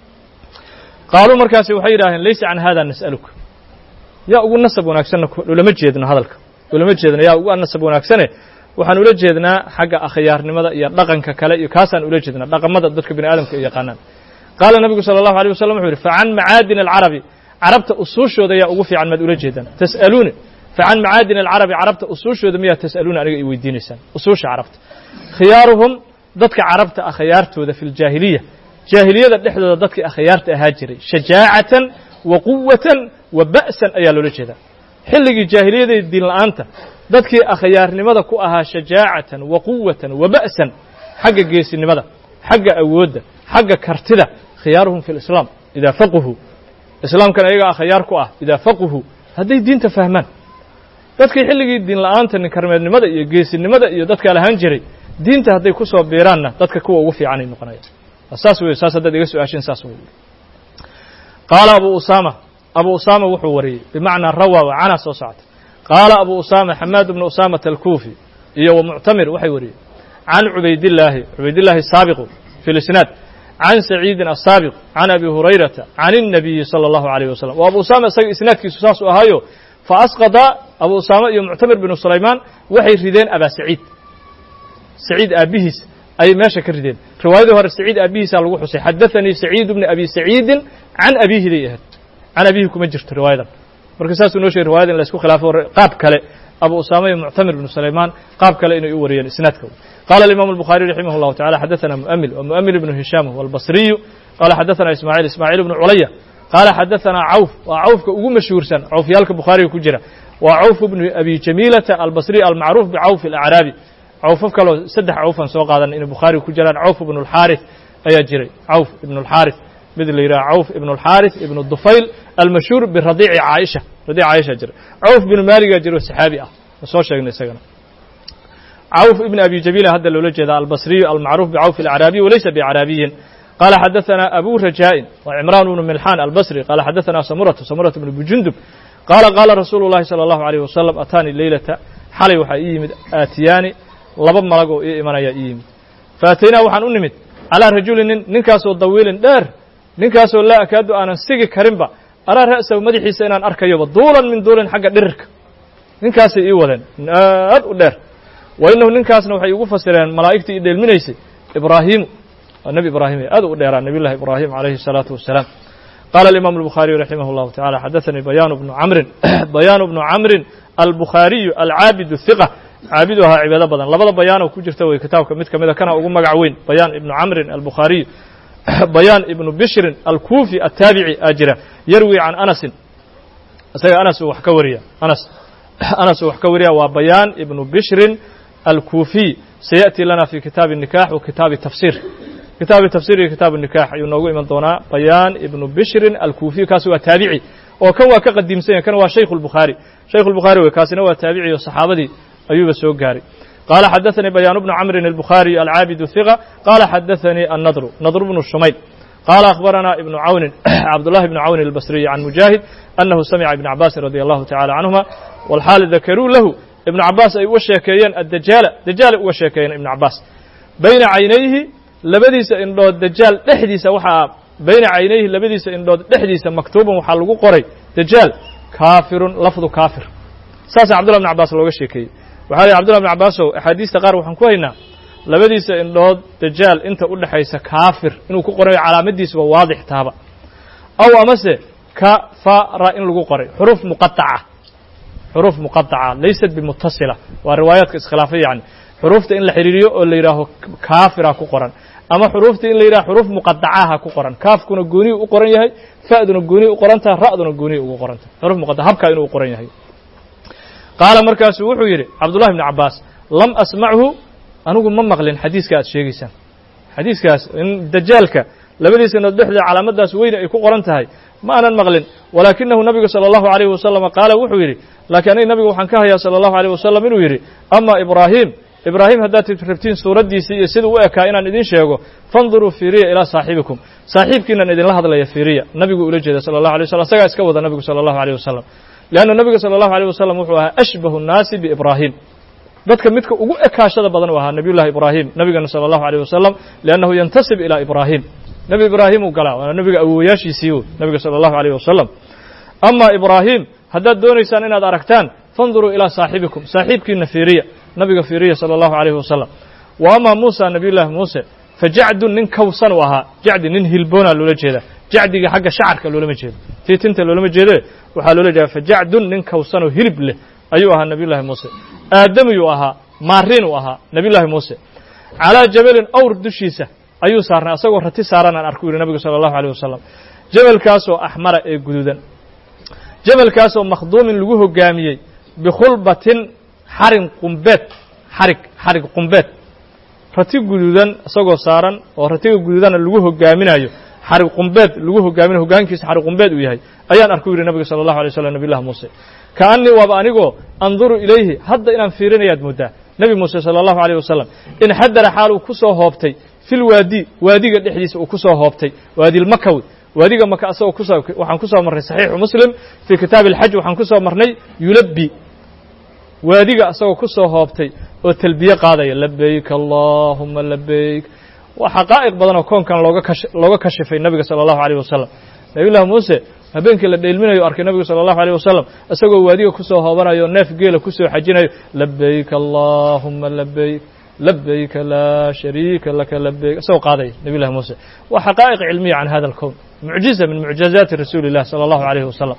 qaaluu markaasi waxay yidhaaheen laysa can hada nas'aluka yaa ugu nasab wanaagsanna ulama jeedno hadalka ulama jeedno yaa ugu nasab wanaagsane waxaan ula jeednaa xagga akhyaarnimada iyo dhaqanka kale iyo kaasaan ula jeednaa dhaqamada dadka bini aadamka ay yaqaanaan qaala nebigu sala allahu alيh wasalam wuxuu yidhi facan macaadin alcarabi carabta usuushooda yaa ugu fiican maad ula jeedaan tas'aluuni facan macaadin alcarabi carabta usuushooda miyaa tas'aluuna aniga i weydiinaysaan usuusha carabta khiyaaruhum dadka carabta akhyaartooda fi ljaahiliya jaahiliyada dhexdooda dadkii akhyaarta ahaa jiray shajaacatan wa quwatan wa ba'san ayaa loola jeedaa xilligii jaahiliyada diin la'aanta dadkii akhyaarnimada ku ahaa shajaacatan wa quwatan wa ba'san xagga geesinimada xagga awoodda xagga kartida khiyaaruhum fi lislaam idaa faquhu islaamkan ayaga akhyaar ku ah idaa faquhu hadday diinta fahmaan dadkii xilligii diin la'aanta ninkarmeednimada iyo geesinimada iyo dadkaa lahaan jiray diinta hadday ku soo biiraanna dadka kuwa ugu fiicanay noqonayaan saas wey saas haddaad iga su-aashin saas wey qaala abu usaama abu usaama wuxuu wariyey bimacnaa rawa wa cana soo socota qaala abu usaama xamaad bnu usaamata alkuufi iyo wa muctamir waxay wariyeen can cubaydillaahi cubaydillaahi saabiqu fi lisnaad can saciidin asaabiq can abi hurayrata can الnabiyi salى allahu alayh wasalam o abu usaama isaga isnaadkiisu saas u ahaayo faasqada abu usaama iyo muctamir binu sulaymaan waxay rideen abaa saciid saciid aabbihiis ayay meesha ka rideen riwaayadii hore saciid aabbihiisaa lagu xusay xadaanii saciid bni abi saciidin can abiihiday ahayd can abiihi kuma jirto riwaayadan marka saasuu noo sheegay riwayada in la isku khilaafo qaab kale abu usaama iyo muctamir bnu sulaymaan qaab kale inay u wariyeen isnaadka qala alimam الbuخariي raximah الlahu taعala xadaثana mu'mil wa mu'mil ibnu hishaam huwa albasriyu qala xadaثana ismaaعiil ismaaعiil ibnu culaya qaala xadaثana cawf waa cawfka ugu mashhuursan cawfyaalka bukhaariga ku jira waa cawf bnu abi jamiilata albasriy almacruuf bicawf alacraabi cawfaf kaloo saddex cawfan soo qaadan inay bukhaari ku jiraan cawf ibnu alxaarith ayaa jiray cawf ibnu alxaarith mid la yidhaha cawf ibnu alxaarith ibnu dufayl almashhuur biradiici caaisha radiic caaisha jira cawf binu maaligaa jiro saxaabi ah soo sheegnay isagana cawf ibn abi jamiila hadda loola jeeda albasriyu almacruuf bicawf alacraabiy walaysa biacraabiyin qala xadaثana abu rajaa'in wa cimraan bnu milxaan albasri qala xadaثana samuratu samuratu bnu bujundub qaala qaala rasuulu llahi salى allahu alayh wasalam ataanii leylata xalay waxaa ii yimid aatiyaani laba malag oo ii imanaya ii yimid faataynaa waxaan u nimid calaa rajulin nin ninkaasoo dawiilin dheer ninkaasoo laa akaadu aanan sigi karinba araa ra'sahu madaxiisa inaan arkayoba duulan min duulin xagga dhirirka ninkaasay ii wadeen aad u dheer wa inahu ninkaasna waxay igu fasireen malaa'igtii ii dheelminaysay ibraahiimu waa nebi ibraahim aad u dheeraa nebiy llahi ibraahim calayhi الsalaatu wasalaam qala alimaamu الbukhaariyu raximah اllahu tacala xadaثanii bayaanu bnu camrin bayaanu bnu camrin albukhaariyu alcaabidu hiqa caabidu ahaa cibaado badan labada bayaanoo ku jirta wey kitaabka mid ka mida kana ugu magac weyn bayaan ibnu camrin albukhaariyu bayaan ibnu bishrin alkuufi ataabici aa jira yarwi can anasin isaga anas uu wax ka wariya anas anas uu wax ka wariya waa bayaan ibnu bishrin alkuufiy sayaأti lana fi kitaabi الnikax wa kitaabi tafsir kitaabi tafsir iyo kitaabu nikax ayuu noogu iman doonaa bayaan ibnu bishrin alkuufiy kaasi waa taabici oo kan waa ka qadiimsan yahy kan waa shaykh الbukhaari shaykh الbukhaari wey kaasina waa taabici oo saxaabadii ayuuba soo gaaray qaala xadaثanii bayaan bnu camrin الbukhaariي alcaabidu hiqa qaala xadaثanii annadru nadr bnu shumayl qaala akhbarana ibnu cawnin cabdullahi bnu cawnin albasriyi can mujaahid annahu samica ibna cabaasin radi allahu tacala canhuma walxaal dakaruu lahu ibnu cabaas ay uga sheekeeyeen addajaala dajaalay uga sheekeeyeen ibnu cabaas bayna caynayhi labadiisa indhood dajaal dhexdiisa waxaa bayna caynayhi labadiisa indhood dhexdiisa maktuuban waxaa lagu qoray dajaal kaafirun lafdu kaafir saasaa cabdullah bn cabaas looga sheekeeyey waxaa lihi cbdullah bn cabaasow axaadiista qaar waxaan ku haynaa labadiisa indhood dajaal inta u dhexaysa kaafir inuu ku qorayo calaamadiisuba waadix taaba aw amase kafara in lagu qoray xuruuf muqaaca xuruuf muqaaca laysat bimutasila waa riwaayaadka iskhilaafay yani xuruufta in la xidhiiriyo oo la yidhaaho kaafira ku qoran ama xuruufta in la yidhaho xuruuf muqadacaha ku qoran kaafkuna gooniyu u qoran yahay fa'duna gooniyu u qoran tahay ra'duna gooniyu ugu qoran tahay xuruuf muqadaca habkaa inuu u qoran yahay qaala markaasuu wuxuu yidhi cabdullahi bni cabaas lam asmachu anigu ma maqlin xadiiska aad sheegaysaan xadiiskaas in dajaalka labadiisa inood dhexdeeda calaamadaas weyne ay ku qoran tahay ma aanan maqlin walaakinahu nabigu salى allahu alayh wasalama qaala wuxuu yidhi laakiin aniga nabigu waxaan ka hayaa salى allahu alيyh wasalam inuu yidhi ama ibraahim ibraahim haddaad rabtiin suuraddiisii iyo siduu u ekaa inaan idin sheego fanduruu fiiriya ilaa saaxibikum saaxiibkiinan idinla hadlaya fiiriya nabigu ula jeeda sala allahu alay wasalam asagaa iska wada nabigu sala allahu alيyh wasalam leanna nabiga sala allahu alيyh wasalam wuxuu ahaa ashbahu nnaasi biibraahim dadka midka ugu ekaashada badan u ahaa nabiy llahi ibraahim nabigana salى allahu alيyh wasalam liannahu yantasib ilaa ibraahim nebi ibraahim uu galaa waana nabiga awowayaashiisii u nabiga salى allahu alيyh wasalam ama ibraahim haddaad doonaysaan inaad aragtaan fanduruu ilaa saaxibikum saaxiibkiina fiiriya nabiga fiiriya salى allahu alayhi wasalam wa ama muusa nabiy llaahi muuse fajacdun nin kawsan u ahaa jacdi nin hilboonaa loola jeeda jacdiga xagga shacarka loolama jeedo tii tinta loolama jeede waxaa loola jeeda fajacdun nin kawsanoo hilib leh ayuu ahaa nabiy llaahi muuse aadamiyuu ahaa maarin uu ahaa nabiy llaahi muuse calaa jabalin awr dushiisa ayuu saarnay asagoo rati saaran aan arku yidhi nabigu salى allahu alيyh wasalam jabalkaasoo axmara ee guduudan jabalkaasoo makhduumin lagu hogaamiyey bikhulbatin xarin qumbeed xarig xarig qumbeed rati guduudan isagoo saaran oo ratiga guduudana lagu hogaaminayo xarig qumbeed lagu hogaaminayo hogaankiisa xarig qumbeed uu yahay ayaan arku yidhi nabiga sala allahu alay slam nabiy llahi muuse kaanii waaba anigoo anduru ilayhi hadda inaan fiirinayaad mooddaa nebi muuse sala allahu alayh wasalam inxadara xaal uu ku soo hoobtay fil waadi waadiga dhexdiisa uu ku soo hoobtay waadilmakawi waadiga maka asagoo kusoo waxaan ku soo marnay saxiixu muslim fii kitaabi alxaj waxaan ku soo marnay yulabbi waadiga asagoo ku soo hoobtay oo talbiye qaadaya labayk allahuma labayk waa xaqaa'iq badan oo koonkan looga kash looga kashifay nabiga sala allahu alayh wasalam nabiy llahi muuse habeenkii la dheelminayo arkay nabigu sala allahu alayh wasalam isagoo waadiga kusoo hoobanayo neef geela kusoo xajinayo labayk allahuma labayk labayka laa shariika laka labayk isagoo qaadaya nabiy llahi muuse waa xaqaa'iq cilmiya can hada alkown mucjiza min mucjizaati rasuuli illah salى allahu alayh wasalam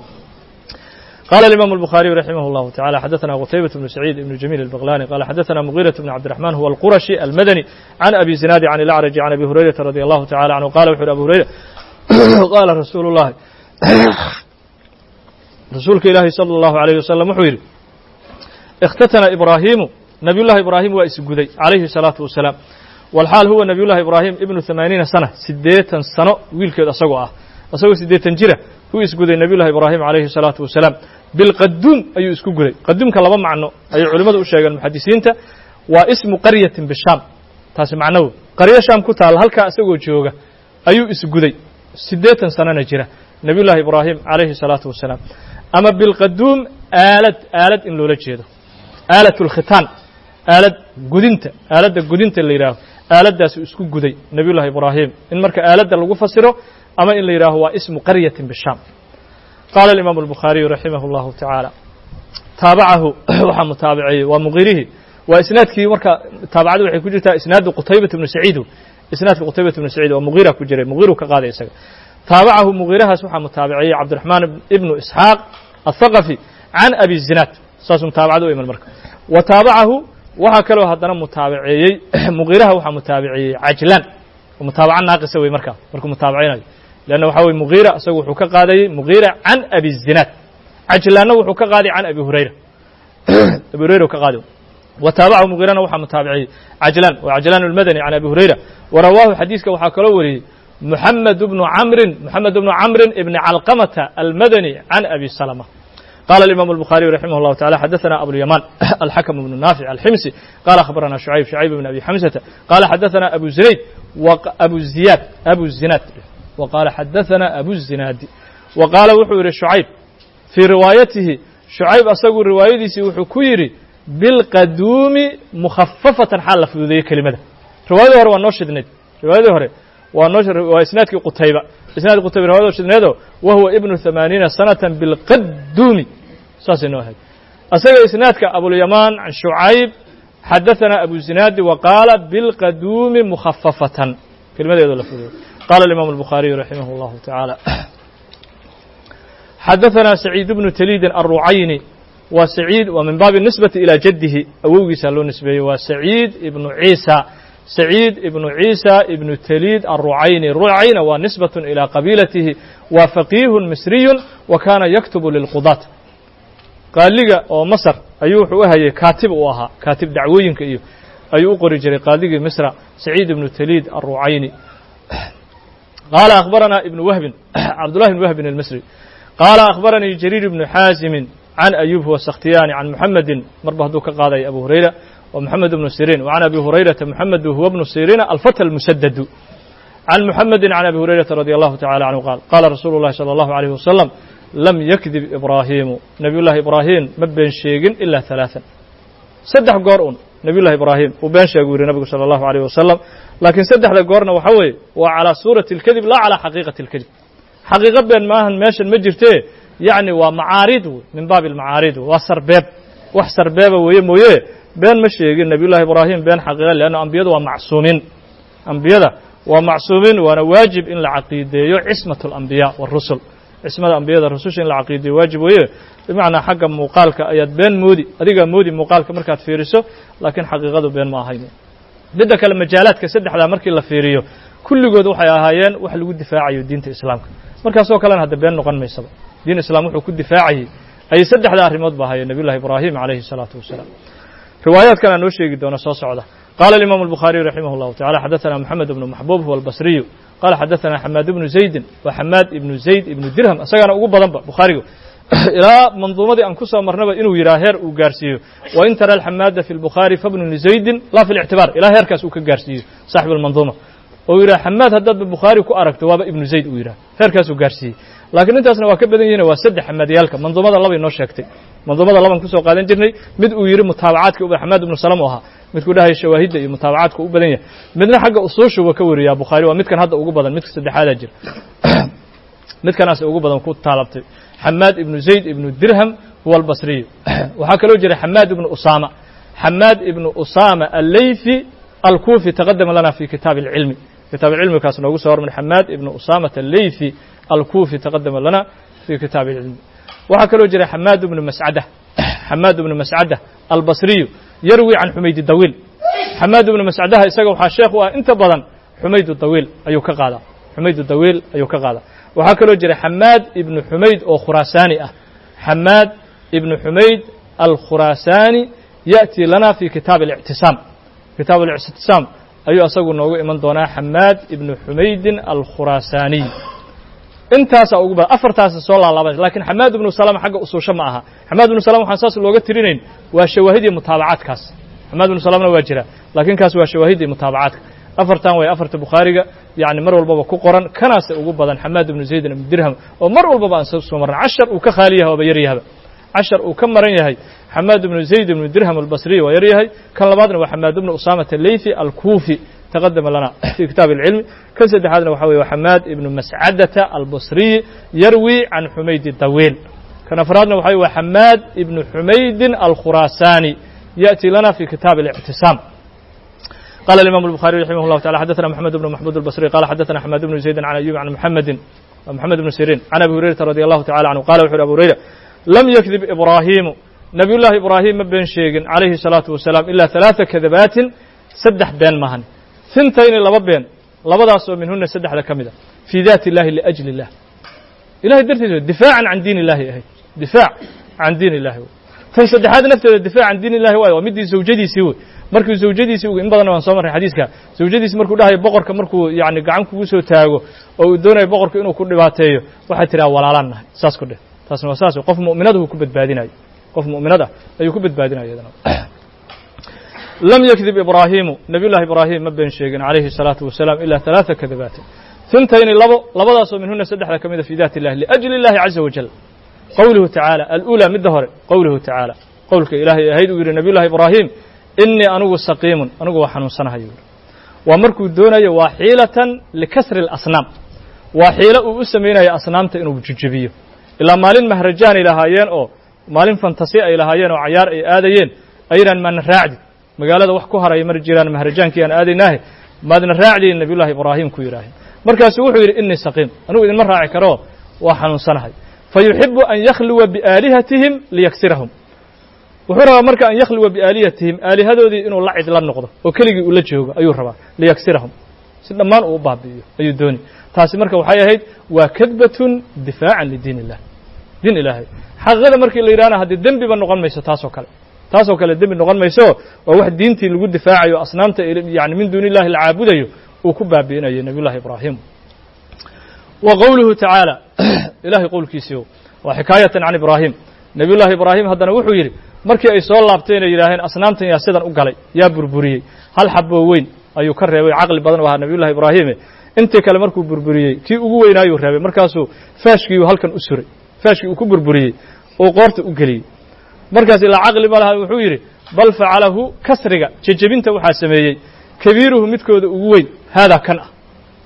قال الإمام البخاري رحمه الله تعالى حدثنا قتيبة بن سعيد بن جميل البغلاني قال حدثنا مغيرة بن عبد الرحمن هو القرشي المدني عن أبي زناد عن الأعرج عن أبي هريرة رضي الله تعالى عنه قال وحر أبو هريرة قال رسول الله رسولك إلهي صلى الله عليه وسلم وحير اkhtatana ibraahimu nabiy llahi ibraahim waa isguday calayhi الsalaatu wasalaam walxaal huwa nabiy llahi ibraahim ibnu ثamaaniina sana siddeetan sano wiilkeed asagoo ah asagoo siddeetan jira wuu isguday nabiy llahi ibraahim calayhi الsalaatu wasalaam bilqaduum ayuu isku guday qaduumka laba macno ayay culimmadu u sheegeen muxadisiinta waa ismu qaryatin bishaam taasi macnowo qaryo shaam ku taalla halkaa isagoo jooga ayuu isguday siddeetan sanona jira nabiy llahi ibraahim calayhi الsalaatu wasalaam ama bilqaduum aalad aalad in loola jeedo aalat اlkhitaan aalad gudinta aaladda gudinta la yidhaaho aaladdaasuu isku guday nabiy llahi ibraahim in marka aaladda lagu fasiro ama in la yidhaaho waa ismu qaryatin bishaam qaala alimaamu albukhaariyu raximah اllahu tacaala taabacahu waxaa mutaabiceeyey waa muqirihi waa isnaadkii marka taabacada waxay ku jirtaa isnaadu qutaybat ibnu saciid isnaadka qutaybat ibnu saciid waa muqira ku jiray muqiru ka qaaday isaga taabacahu muqirahaas waxaa mutaabiceeyey cabdiraxmaan ibnu isxaaq athaqafi can abi zinaad saasuu mutaabacada u iman marka wa taabacahu waxaa kaloo haddana mutaabaceeyey muqiraha waxaa mutaabaceeyey cajlaan mutaabaca naaqisa wey markaa markuu mutaabacaynayo leanna waxaa weye muqiira isagu wuxuu ka qaadayey muqiira can abi zinaad cajlaanna wuxuu ka qaaday can abi hurayra abi hurayra ka qaaday وتaaبعه مغيرna waxaa متaaبعiyey عجلان و عجلان المdني عن أبي هريرة ورواه xadيiثka waxaa kaloo wariyey محمد بن عمر محمد بن عمر بن علقمة المدني عن أبي سلمة قال الإمام البخاري رحمه الله تعالى حدثنا أبو اليمان الحكم بن نافع الحمسي قال أخبرنا شعيب شعيب بن أبي حمزة قال حدثنا أبو زريد وأبو الزياد أبو الزناد وقال حدثنا أبو الزناد وقال wuxuu yihi شعيب في رواayatihi شعيب asagu riwaayadiisii wuxuu ku yidhi bilqaduumi mukhafafatan xaal la fududeeyey kelimada riwaayadii hore waa noo shidnayd riwaayadii hore waa noo waa isnaadkii qutayba isnaad qutayba riwayado shidneedo wa huwa ibnu ثamaaniina sanatan bilqaduumi saasay noo ahayd asaga isnaadka abulyamaan can shucayb xadaثana abu zinaadi wa qaala bilqaduumi mukhafafatan kelimadeedoo la fududeeyey qala الimam الbukhaariyu raximah اllahu taعaalى xadaثana سacيid bnu tliidin الrucayni waa saciid waa min baabi nisbati ilaa jaddihi awowgiisa loo nisbeeyey waa saciid ibnu ciisa saciid ibnu ciisa ibnu taliid alrucayni rucayna waa nisbatun ilaa qabiilatihi waa faqiihun misriyun wa kaana yaktubu lilqudaat qaaliga oo masar ayuu wuxuu u hayay kaatib uu ahaa kaatib dacwooyinka iyo ayuu u qori jiray qaaligii misra saciid ibnu taliid alrucayni qaala akhbaranaa ibnu wahbin cabdullahi ibn wahbin almisri qaala akhbaranii jariir ibnu xaasimin عن أيوب هو السkhtiyاني عن محمد marba hadduu ka qaaday أبو هريرة ومحمد بن سيرين وعن أبي هريرة محمد هو بن سيرين الفتى المسدد عن محمد عن أبي هريرة رضي الله تعالى عنه قال قال رsuuل اللhi صلى الله عليه وسلم لم يكذب إبراهيم نبي للhi إبراهيم ma been sheegin إلا ثلاثا saddex goor un نبي للhi إبراهيم uu been sheegu yiri نبgu صلى الله عليه وسلم لakiن saddexda goorna waxa weeye waa عalى sورaة الكذب لا عalى xaقيiqaة الكذب xaqiiqo been maahan meeshan ma jirte yacni waa macaarid wey min baabi almacaarid waa sarbeeb wax sarbeeba weeye mooye been ma sheegin nabiy llahi ibraahim been xaqiiqa leanna ambiyadu waa macsuumiin ambiyada waa macsuumiin waana waajib in la caqiideeyo cismat alambiya warusul cismada ambiyada rususha in la caqiideeyo waajib weeye bimacnaa xagga muuqaalka ayaad been moodi adigaa moodi muuqaalka markaad fiiriso laakiin xaqiiqadu been ma ahayn midda kale majaalaadka saddexdaa markii la fiiriyo kulligood waxay ahaayeen wax lagu difaacayo diinta islaamka markaasoo kalena hadda been noqon maysaba diin islam wuxuu ku difaacayey ayay saddexda arrimood ba ahayeen nabiy llahi ibraahim calayhi الsalaatu wasalaam riwaayaad kalea noo sheegi doona soo socda qala الimam الbukhaariyu raximah اllahu tacala xadaثana moxamed ibnu maxbuub huwa albasriyu qala xadaثana xamaad ibnu zaydin wa xamaad ibnu zayd ibnu dirham isagaana ugu badanba bukhaariga ilaa manduumadii aan ku soo marnaba inuu yidhaha heer uu gaarsiiyo wain tara alxamaada fi lbukhaari fabnu lizaydin la fi lictibaar ilaa heerkaas uu ka gaarsiiyo saaxib almanduuma oo yidhaha xamaad haddaadba bukhaari ku aragto waaba ibnu zayd uu yidhaha heerkaasuu gaarsiiyey laakiin intaasna waa ka badan yihin waa saddex xamaadiyaalka manduumada labay noo sheegtay manduumada laban kusoo qaadan jirnay mid uu yidhi mutaabacaadka u xamaad ibnu salam u ahaa midkuu dhahay shawaahidda iyo mutaabacaadka u badan yahay midna xagga usuushuba ka wariyaa bukhaari waa midkan hadda ugu badan midka saddexaadaa jira midkanaas ugu badan ku taalabtay xamaad ibnu zayd ibnu dirham huwa albasriyu waxaa kaloo jira xamaad ibnu usaama xamaad ibnu usaama alleyfi alkufi taqadama lana fi kitaabi اlcilmi kitaab cilmi kaas noogu soo hormar xamaad ibnu usaamata alleyfi alkufi taqadama lana fi kitaabi اlcilmi waxaa kaloo jira xamaad ibnu mascada xamaad ibnu mascada albasriyu yarwi can xumaydi dawiil xamaad ibnu mascadaha isaga waxaa sheekh u ah inta badan xumaydu dawiil ayuu ka qaadaa xumaydu dawiil ayuu ka qaadaa waxaa kaloo jira xamaad ibnu xumayd oo khuraasaani ah xamaad ibnu xumayd alkhuraasaani ya'tii lana fi kitaab اlictisaam kitaab اlictisaam ayuu asagu noogu iman doonaa xamaad ibnu xumaydin alkhuraasaaniy intaasaa ugu badan afartaasa soo laalaabana lakin xamaad ibnu salama xagga usuusho ma aha xamaad ibnu salama waxaan saas looga tirinayn waa shawaahidii mutaabacaadkaas xamaad ibnu salamna waa jira laakiin kaas waa shawaahidii mutaabacaadka afartan way afarta bukhaariga yani mar walbaba ku qoran kanaase ugu badan xamaad ibnu zaydin ibnu dirham oo mar walbaba aan soo marran cashar uu ka khaali yahay ooba yar yahaba cashar uu ka maran yahay xamaad ibnu zayd ibnu dirham albasriy waa yar yahay kan labaadna waa xamaad ibnu usaamata leythi alkuufi taqadama lana fi kitaab اlcilmi kan saddexaadna waxa weye xamaad ibnu mascadata albasriy yarwi can xumaydi dawiil kan afraadna waxa wa xamaad ibnu xumaydin alkhuraasaani yأتي lana في kitaaب الاعtiصاam qال الإمام البخاري رحimه الله تعالى xdثna محمد بن محمود البصري قال xdثna حماد بن زيد عن أيوب عن محمد محمد بن سيرين عن أبي هريرة رضي الله تعالى عنه قال وxu uri أبو هريرة لم يكذب إبراهيم نبي للhi إبراهيم ma been sheegin عليه الصلاaةu وaسلام إلا ثaلاثة كذباaت saddex been mahan ثintayni laba been labadaasoo minhuna saddexda ka mida في ذات اللahi لأجل الله ilahay dartiis difاعا عan diin الlahi ahayd difاع عan diin الlahi tan saddexaad nafteeda difaac can diin illahi waayo waa middii zawjadiisii wey markuu zawjadiisii in badanna waan soo marray xadiiska zawjadiisi markuu dhahayo boqorka markuu yani gacan kugu soo taago oo uu doonayo boqorka inuu ku dhibaateeyo waxay tidhaha walaalaan nahay saas ku dheh taasna waa saas qof mu'minada uu ku badbaadinayo qof mu'minad ah ayuu ku badbaadinaya iyadana lam yakdib ibraahimu nabiy llahi ibraahim ma been sheegin calayhi الsalaatu wasalaam ila ثalaثa kadabaatin ثintayni labo labadaasoo minhuna saddexda ka mida fi dati illahi liأjli اllahi caza wajal qowluhu tacaala alأulى midda hore qowluhu tacaala qowlka ilaahay ahayd uu yidhi nabiy llahi ibraahim inii anugu saqiimun anigu waa xanuunsanahay yuu waa markuu doonayo waa xiilatan likasri اlasnaam waa xiilo uu u samaynayo asnaamta inuu jejebiyo ilaa maalin mahrajaanay lahaayeen oo maalin fantasi ay lahaayeen oo cayaar ay aadayeen aynan maadna raacdi magaalada wax ku haraya mar jiraan mahrajaankii aan aadaynaahe maadna raacdiin nabiy llahi ibraahim ku yidhaaheen markaasu wuxuu yidhi inii saqiim anigu idinma raaci karo waa xanuunsanahay fayuxibu an yakhluwa biaalihatihim liyaksirahum wuxuu rabaa marka an yakhluwa biaalihatihim aalihadoodii inuu la cid la noqdo oo keligii uu la joogo ayuu rabaa liyaksirahum si dhammaan uu u baabi'iyo ayuu dooni taasi marka waxay ahayd waa kadbatun difaacan lidiin illah diin ilaahay xaqiiqada markii la yidhahna haddii dembiba noqon mayso taasoo kale taasoo kale dembi noqon mayso waa wax diintii lagu difaacayo asnaamta yani min duuni illahi la caabudayo uu ku baabi'inayo nabiy llahi ibraahim wa qowluhu tacaala ilahay qowlkiisii waa xikaayatan can ibraahim nabiy llahi ibraahim haddana wuxuu yidhi markii ay soo laabteen ay yidhaaheen asnaamtan yaa sidan u galay yaa burburiyey hal xaboo weyn ayuu ka reebay caqli badan u ahaa nabiy llahi ibraahime intii kale markuu burburiyey kii ugu weynaayuu reebay markaasuu faashkiiuu halkan u suray faashkii uu ku burburiyey uu qoorta u geliyey markaas ilaa caqli ma laha wuxuu yidhi bal facalahu kasriga jejebinta waxaa sameeyey kabiiruhu midkooda ugu weyn haadaa kan ah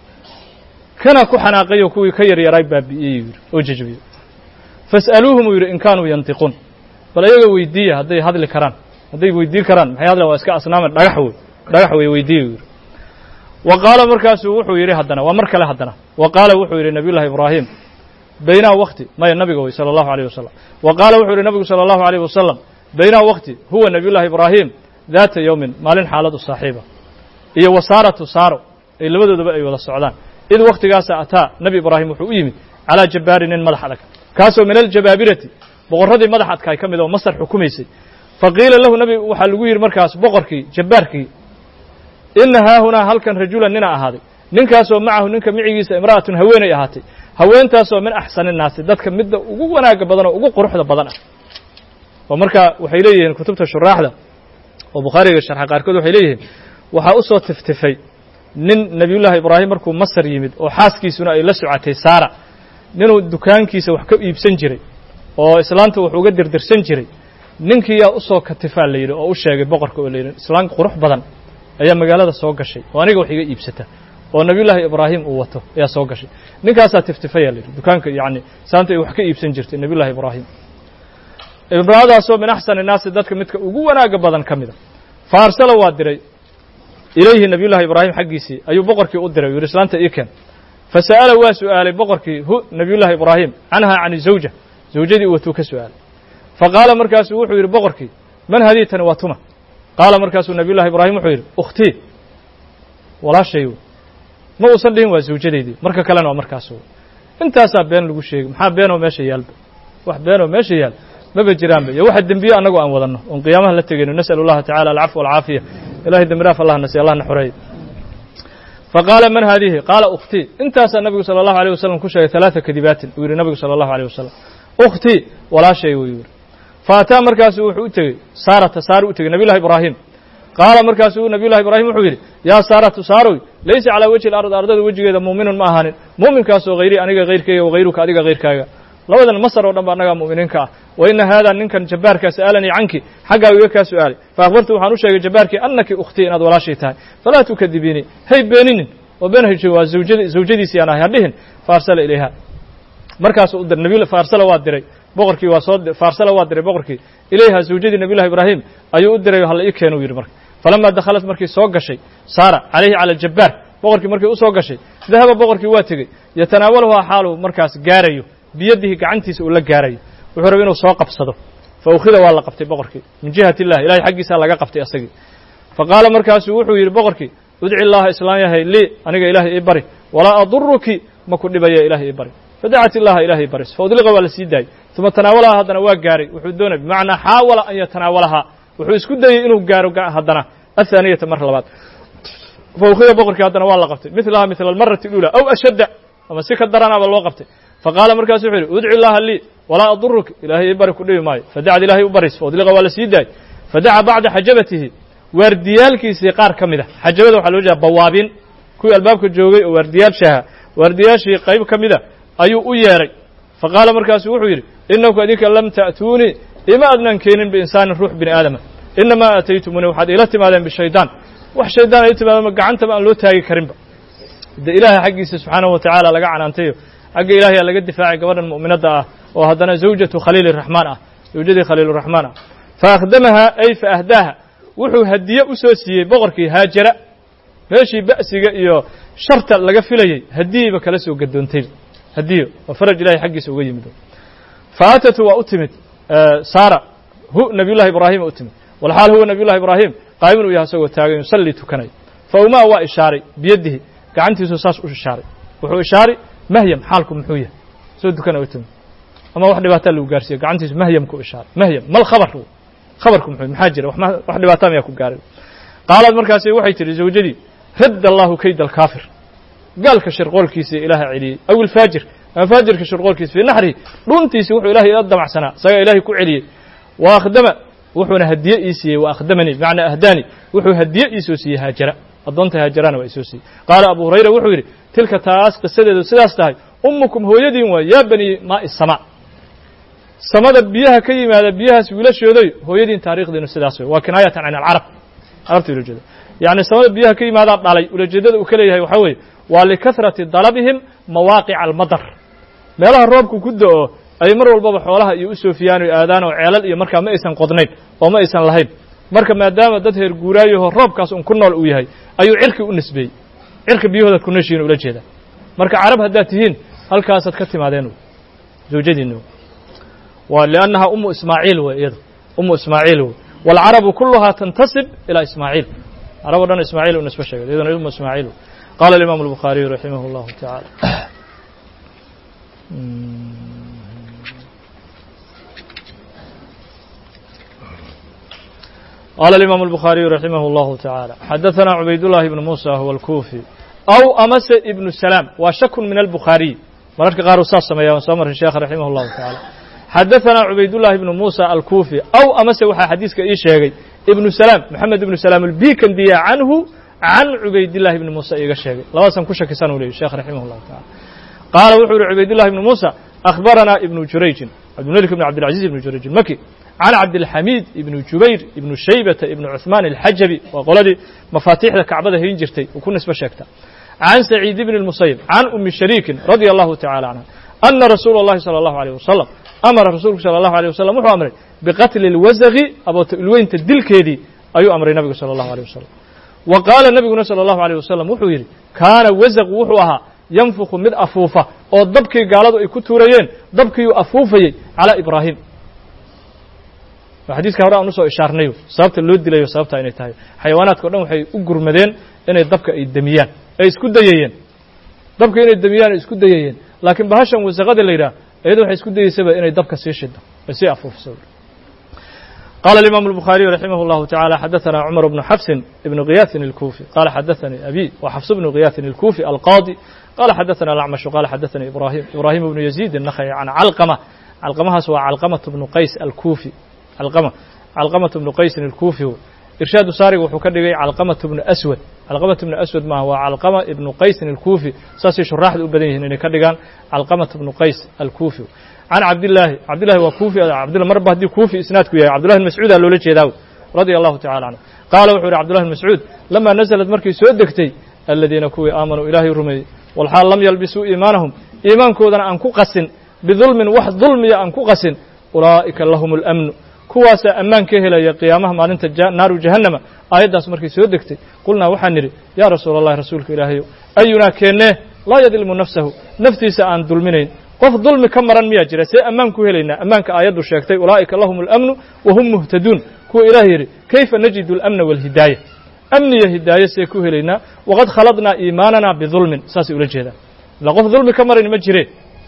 kana ku xanaaqayo kuwii ka yaryaraay baabi'iyey yidhi oo jejebiyey fas'aluuhum uu yidhi in kaanuu yantiquun bal ayaga weydiiya hadday hadli karaan hadday weydiin karaan maxay hadlaan waa iska asnaaman dhagax wey dhagax wey weydiiya yidhi wa qaala markaasuu wuxuu yidhi haddana waa mar kale haddana wa qaala wuxuu yidhi nabiy llahi ibraahim baynaa wakti maya nabiga wey sala allahu alayh wasalam wa qaala wuxuu yidhi nabigu sala allahu alayh wasalam baynaa wakti huwa nabiy llahi ibraahim daata yowmin maalin xaalad u saaxiiba iyo wasaaratu saaro ay labadoodaba ay wada socdaan id wakhtigaasa ataa nebi ibraahim wuxuu u yimid calaa jabbaari nin madax adag kaasoo min aljabaabirati boqorradii madax adkaay ka mid oo masar xukumaysay faqiila lahu nebi waxaa lagu yidhi markaas boqorkii jabbaarkii ina haahunaa halkan rajulan nina ahaaday ninkaasoo macahu ninka micigiisa imra'atun haweenay ahaatay haweentaasoo min axsani naasi dadka midda ugu wanaagga badan oo ugu quruxda badan ah oo marka waxay leeyihiin kutubta shuraaxda oo bukhaariga sharxa qaarkood waxay leeyihiin waxaa u soo tiftifay nin nebiyullaahi ibraahim markuu masar yimid oo xaaskiisuna ay la socotay saara ninuu dukaankiisa wax ka iibsan jiray oo islaanta wax uga dirdirsan jiray ninkii yaa u soo katifaa la yidhi oo u sheegay boqorka oo la yidhi islaan qurux badan ayaa magaalada soo gashay oo aniga wax iga iibsata oo nebiyullaahi ibraahim uu wato ayaa soo gashay ninkaasaa tiftifaya la yidhi dukaanka yacni islaanta ay wax ka iibsan jirtay nebiyullahi ibraahim imra'adaasoo min axsani naasi dadka midka ugu wanaagga badan ka mida fa arsala waa diray ilayhi nabiyullahi ibraahim xaggiisii ayuu boqorkii u diray u yidhi islaanta ii keen fasa'ala waa su'aalay boqorkii hu nabiyullahi ibraahim canhaa can zawja zawjadii u watuu ka su'aalay faqaala markaasuu wuxuu yidhi boqorkii man hadii tani waa tuma qaala markaasuu nabiyullahi ibraahim wuxuu yidhi ukhtii walaashay ma uusan dhihin waa zawjadaydii marka kalena waa markaas intaasaa been lagu sheegay maxaa beenoo meesha yaalba wax beenoo meesha yaal maba jiraanba iyo waxa dembiye annagu aan wadanno oon qiyaamaha la tegayno nas'alu allaha tacala alcafwa walcaafiya ilahay dembi dhaaf allah nasiy allah na xoreeye faqaala man haadihi qaala ukhtii intaasaa nabigu sala allahu alيyh wasalam ku sheegay ثalaثa kadibaatin uu yihi nabigu salى allahu alيyh wasalam ukhtii walaashay wuu yihi faataa markaasu wuxuu u tegey saarata saar u tegey nabiy llahi ibraahim qaala markaasuu nabiy llahi ibraahim wuxuu yidhi yaa saaratu saaroy laysa calaa wejhi alard ardada wejigeeda muuminun ma ahaanin muuminkaasoo hayri aniga hayrkayga wahayruka adiga hayrkaaga labadan masar oo dhan ba annagaa mu'miniinka ah wa ina haadaa ninkan jabbaarkaa sa'aalanii canki xaggaa iga kaa su'aalay fa akhbartu waxaan u sheegay jabbaarkii annaki ukhtii inaad walaashay tahay falaa tukadibiinii hay beeninin oo been hayjo waa zawjad zawjadiisii aan ahay hadhihin fa arsala ilayha markaasuu u diray nabiy faarsala waa diray boqorkii waa soo faarsala waa diray boqorkii ilayha zawjadii nabiy llahi ibraahim ayuu u diray halla ii keenu yidhi marka falamaa dakhalat markii soo gashay saara calayhi cala aljabbaar boqorkii markii u soo gashay dahaba boqorkii waa tegey yatanaawaluhaa xaaluu markaas gaarayo biyadihi gacantiisa uu la gaarayo wuxuu rabay inuu soo qabsado fa ukhida waa la qabtay boqorkii min jihati illahi ilahay xaggiisaa laga qabtay asagii fa qaala markaasuu wuxuu yidhi boqorkii udci llaha islaan yahay lii aniga ilaahay ii bari walaa aduruki ma ku dhibaya ilahay ii bari fadacat illaha ilahay baris fa udliqa waa la sii daayey uma tanaawalahaa haddana waa gaaray wuxuu doonay bimacnaa xaawala an yatanaawalahaa wuxuu isku dayey inuu gaaro haddana athaaniyata mar labaad fa ukhida boqorkii haddana waa la qabtay milaha mila almarati اlula aw ashadda ama si ka daranaaba loo qabtay faqaala markaasu wuxuu yidhi udci llaha lii walaa aduruki ilaahay ii bari ku dhibi maayo fadacad ilahay u baris faudliqa waa la sii daayey fadaca bacda xajabatihi waardiyaalkiisii qaar ka mid a xajabada waxaa loo jeeda bawaabin kuwii albaabka joogay oo waardiyaashaha waardiyaashii qayb ka mida ayuu u yeedhay faqaala markaasu wuxuu yidhi inaku adinka lam ta'tuunii ima adnaan keenin biinsaanin ruux bini aadama inamaa aataytumuni waxaad iila timaadeen bishaydaan wax shaydaan ay timaadeen gacantaba aan loo taagi karinba de ilaahay xaggiisa subxaanahu watacaala laga canaantayo xagga ilaahaya laga difaacay gabadhan mu'minadda ah oo haddana zawjatu khaliili raxmaan ah zawjadii khaliiluraxmaan ah fa akhdamahaa ay fa ahdaaha wuxuu hadiye u soo siiyey boqorkii haajara meeshii ba'siga iyo sharta laga filayey hadiyeyba kala soo gadoontay hadiyo waa faraj ilahay xaggiisa uga yimid fa aatatu waa u timid saara hu nabiy llahi ibraahima u timid walxaal huwa nabiy llahi ibraahim qaa'imun u yahay asagoo taagan yusallii tukanay fa umaa waa ishaaray biyadihi gacantiisu saas u ishaaray wuxuu ishaaray mahyam xaalku muxuu yahay soo dukana u timid ama wax dhibaataa lagu gaarsiiye gacantiisu mahyamku ishaaray mahyam mal khabar khabarku muxuu maxaa jira wax dhibaataa miyaa ku gaaray qaalaad markaasi waxay tidhi zawjadii radd allahu kayda alkaafir gaalka shirqoolkiisa ilaaha celiyey aw ilfaajir ama faajirka shirqoolkiisa fii naxrihi dhuntiisi wuxuu ilahay ila damacsanaa isagaa ilahay ku celiyey wa akhdama wuxuuna hadiye ii siiyey wa akhdamanii bimacnaa ahdaani wuxuu hadiye ii soo siiyey haajara addoonta haajarana waa isoo siiyey qaala abu hurayra wuxuu yidhi tilka taas qisadeedu sidaas tahay ummukum hooyadiin waa yaa bani maa'i samaa samada biyaha ka yimaada biyahaas wiilashooday hooyadiin taarikhdiinu sidaas wey waa kinaayatan can alcarab carabta ula jeeda yacni samada biyaha ka yimaadaa dhalay ulajeedada uu ka leeyahay waxaa weeye waa likahrati dalabihim mawaaqica almadar meelaha roobku ku do-o ay mar walbaba xoolaha iyo u soofiyaan o aadaan oo ceelal iyo markaa ma aysan qodnayn oo ma aysan lahayn marka maadaama dad heer guuraayaho roobkaas un ku nool uu yahay ayuu cirki u nisbeeyey cirka biyahoodaad ku nooshihiin ula jeeda marka carab haddaad tihiin halkaasaad ka timaadeen zawjadiinni waa liannaha umu ismaaciil wey iyada umu ismaaciil wey waalcarabu kuluhaa tantasib ilaa ismaaciil carab o dhan ismaaciil u nisbe sheegay iyaduna umu ismaaciil wey qala alimaamu albukhaariyu raximah اllahu tacaala qala alimaamu albukhaariyu raximah اllahu tacaala xadaثana cubaydullahi ibnu muusa huwa alkuufi aw amase ibnu salaam waa shakun min albukhaariy mararka qaar uu saas sameeya waan soo marray sheekha raximah اllahu tacaala xadaثana cubaydullahi ibnu muusa alkuufi aw amase waxaa xadiiska ii sheegay ibnu salaam moxamed ibnu salaam albikandiya canhu can cubaydillahi ibni muusa iiga sheegay labadaasaan ku shakisan u leeyay sheekh raximah llahu tacala qaala wuxuu yihi cubaydillahi ibni muusa akhbaranaa ibnu jurayjin cabdilmelik ibn cabdilcaziz ibnu jurayj ilmaki can cabdilxamiid ibnu jubayr ibnu shaybata ibnu cuثmaan alxajabi waa qoladii mafaatiixda kacbada hayn jirtay uu ku nisbe sheegta can saciid ibni اlmusayib can umi shariikin radia allahu tacala canha ana rasuula اllahi salى allahu alيyh wasalam amara rasuulku salى allahu alيh wasalam wuxuu amray biqatli اlwasaqi aboota ulweynta dilkeedii ayuu amray nabigu salى allahu alيh wasalam wa qaala nebiguna salى allahu alيyh wasalam wuxuu yidhi kaana wasaqu wuxuu ahaa yanfuku mid afuufa oo dabkii gaaladu ay ku tuurayeen dabkiiyuu afuufayey calaa ibraahim xadiiska hore aan usoo ishaarnayo sababta loo dilayo sababta inay tahay xayawaanaadka o dhan waxay u gurmadeen inay dabka ay demiyaan ay isku dayayeen dabka inay demiyaan ay isku dayayeen laakiin bahashan wasaqada la yidhaah iyada waxay isku dayeysaba inay dabka sii shido sii afuufsa قال الإمام البخاري رحمه الله تعالى حدثنا عمر بن حفص بن غياث الكوفي قال حدثني أبي وحفص بن غياث الكوفي القاضي قال حدثنا الأعمش قال حدثني إبراهيم إبراهيم بن يزيد النخعي عن علقمة علقمة سوى علقمة بن قيس الكوفي علقمة علقمة بن قيس الكوفي إرشاد ساري وحكرني علقمة بن أسود علقمة بن أسود ما هو علقمة بن قيس الكوفي ساسي شراح الأبدين هنا كدغان علقمة بن قيس الكوفي عن عبد الله عبد الله وكوفي عبد الله مربه دي كوفي اسنادك يا عبد الله المسعود لولا جيداو رضي الله تعالى عنه قال وحور عبد الله المسعود لما نزلت مركي سو دغتي الذين كوي امنوا الهي رمي والحال لم يلبسوا ايمانهم ايمان كودنا ان قسن بظلم وحد ظلم يا ان قسن اولئك لهم الامن kuwaasa ammaan ka helaya qiyaamaha maalinta naaru jahannama aayaddaas markay soo degtay qulnaa waxaan nidhi yaa rasuula allahi rasuulka ilaahayow ayunaa keennee laa yadlimu nafsahu naftiisa aan dulminayn qof dulmi ka maran miyaa jira see ammaan ku helaynaa ammaanka aayaddu sheegtay ulaa'ika lahum alamnu wa hum muhtaduun kuwa ilaah yidhi kayfa najidu alamna waalhidaaya amniya hidaaye see ku helaynaa waqad khaladnaa iimaanana bidulmin saasay ula jeedaan ila qof dulmi ka maran ma jireen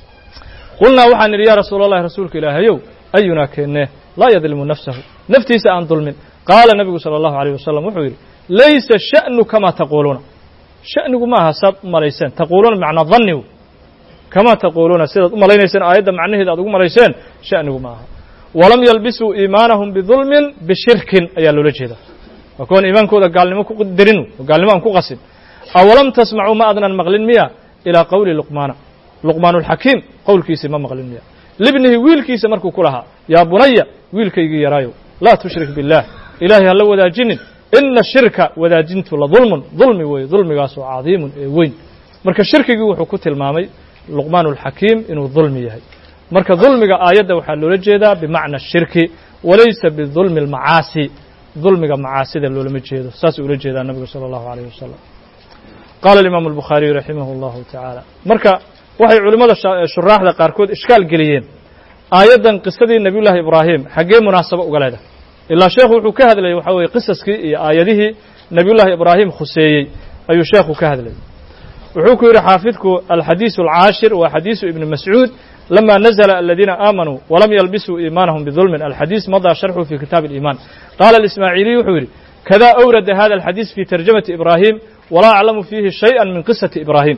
qulnaa waxaan nidhi yaa rasuula allahi rasuulka ilaahayow ayunaa keennee laa yadlimu nafsahu naftiisa aan dulmin qaala nabigu sala allahu alayh wasalam wuxuu yidhi laysa sha'nu kamaa taquuluuna sha'nigu ma aha saad u malayseen taquuluuna macnaa dannigu kamaa taquuluuna sidaad u malaynayseen aayadda macnaheeda aad ugu malayseen sha'nigu ma aha walam yalbisuu iimaanahum bidulmin bishirkin ayaa loola jeedaa waa kuwan iimaankooda gaalnimo ku dirinu oo gaalnimo aan ku qasin awalam tasmacuu ma adnan maqlin miya ilaa qowli luqmaana luqmaan alxakiim qowlkiisii ma maqlin miya libnihi wiilkiisa markuu ku lahaa yaa bunaya wiilkaygii yaraayow laa tushrik biاllah ilaahay ha la wadaajinin ina shirka wadaajintu la dulmun dulmi weeye dulmigaasoo cadiimun ee weyn marka shirkigii wuxuu ku tilmaamay luqmaan alxakiim inuu dulmi yahay marka dulmiga aayadda waxaa loola jeedaa bimacna shirki walaysa bidulmi almacaasi dulmiga macaasida loolama jeedo saasuu ula jeedaa nabigu sala allahu alayh wasalam qaala alimaamu albukhaariyu raximah allahu tacaala marka waxay culimmada shuraaxda qaarkood ishkaal geliyeen aayaddan qisadii nebiyullaahi ibraahim xaggee munaasabo uga leedahay ilaa sheekhu wuxuu ka hadlayay waxaa weeye qisaskii iyo aayadihii nebiyullaahi ibraahim khuseeyey ayuu sheekhu ka hadlayay wuxuu ku yidhi xaafidku alxadiisu alcaashir waa xadiisu ibni mascuud lama nazla aladiina aamanuu walam yalbisuu iimaanahum bidulmin alxadiis madaa sharxu fi kitaabi aliimaan qaala alismaaciiliy wuxuu yidhi kada awrada hada alxadiis fi tarjamati ibraahim walaa aclamu fiihi shayئa min qisati ibraahim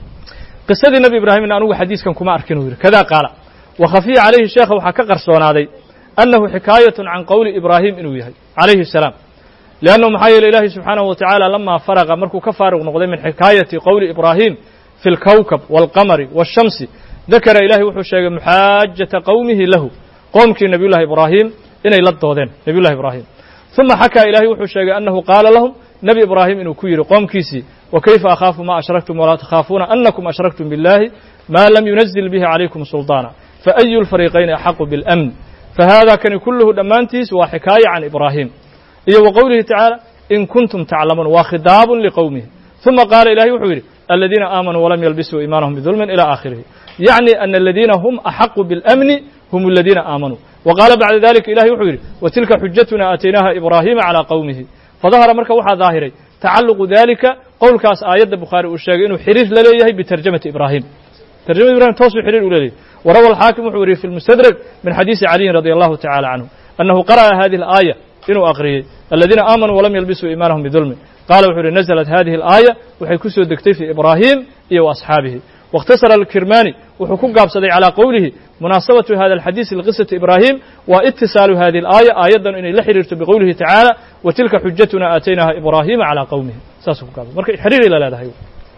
qisadii nebi ibraahimna anugu xadiiskan kuma arkin uu yidhi kada qaala wa khafiya calayhi sheekha waxaa ka qarsoonaaday annahu xikaayatun can qowli ibraahim inuu yahay calayhi الsalaam liannahu maxaa yeele ilaahi subxaanahu wa tacaala lamaa faraqa markuu ka faaruq noqday min xikaayati qowli ibraahim fi اlkowkab wاlqamari wاshamsi dakara ilahay wuxuu sheegay muxaajata qowmihi lahu qoomkii nebiy llahi ibraahim inay la doodeen nebiy llahi ibraahim uma xakaa ilahay wuxuu sheegay annahu qaala lahum nebi ibraahim inuu ku yidhi qoomkiisii wakayfa akhaafu ma ashraktum walaa takhaafuuna anakum ashraktum biاllahi ma lam yunazil bihi calaykum sulطaana faayu lfariiqayni axaqu biاlamn fahada kani kulluhu dhammaantiis waa xikaaya can ibraahim iyo wa qowlihi tacaala in kuntum taclamuun waa khidaabun liqowmihi uma qaala ilahay wuxuu yidhi aladiina aamanuu walam yalbisuu iimaanahum bidulmin ila aakhirihi yacni ana aladiina hum axaqu biاlamni hum aladiina aamanuu wa qaala bacda dalika ilahay wuxuu yidhi watilka xujatuna aataynaha ibraahima calaa qowmihi fadahara marka waxaa daahiray tacalluqu dalika qowlkaas aayadda bukhaari uu sheegay inuu xiriir la leeyahay bitarjamati ibraahim tarjamada ibrahim toosuu xiriir u leeyahay warawa alxaakim wuxuu wariyey fi lmustadrag min xadiisi caliyin radi allahu tacala canhu annahu qara'a hadihi alaaya inuu aqriyey aladiina aamanuu walam yalbisuu iimaanahum bidulmin qaala wuxuu yihi naزlat hadihi alaaya waxay ku soo degtay fii ibraahim iyo wa asxaabihi واkhtasara alkirmani wuxuu ku gaabsaday calىa qowlihi munaasabatu hada alxadiisi liqisati ibraahim wa itisaalu hadihi alaaya aayaddan inay la xiriirto biqowlihi tacaala wa tilka xujatuna aataynaha ibraahima calىa qowmihi saasuu ku gaabsay marka xiriiray la leedahay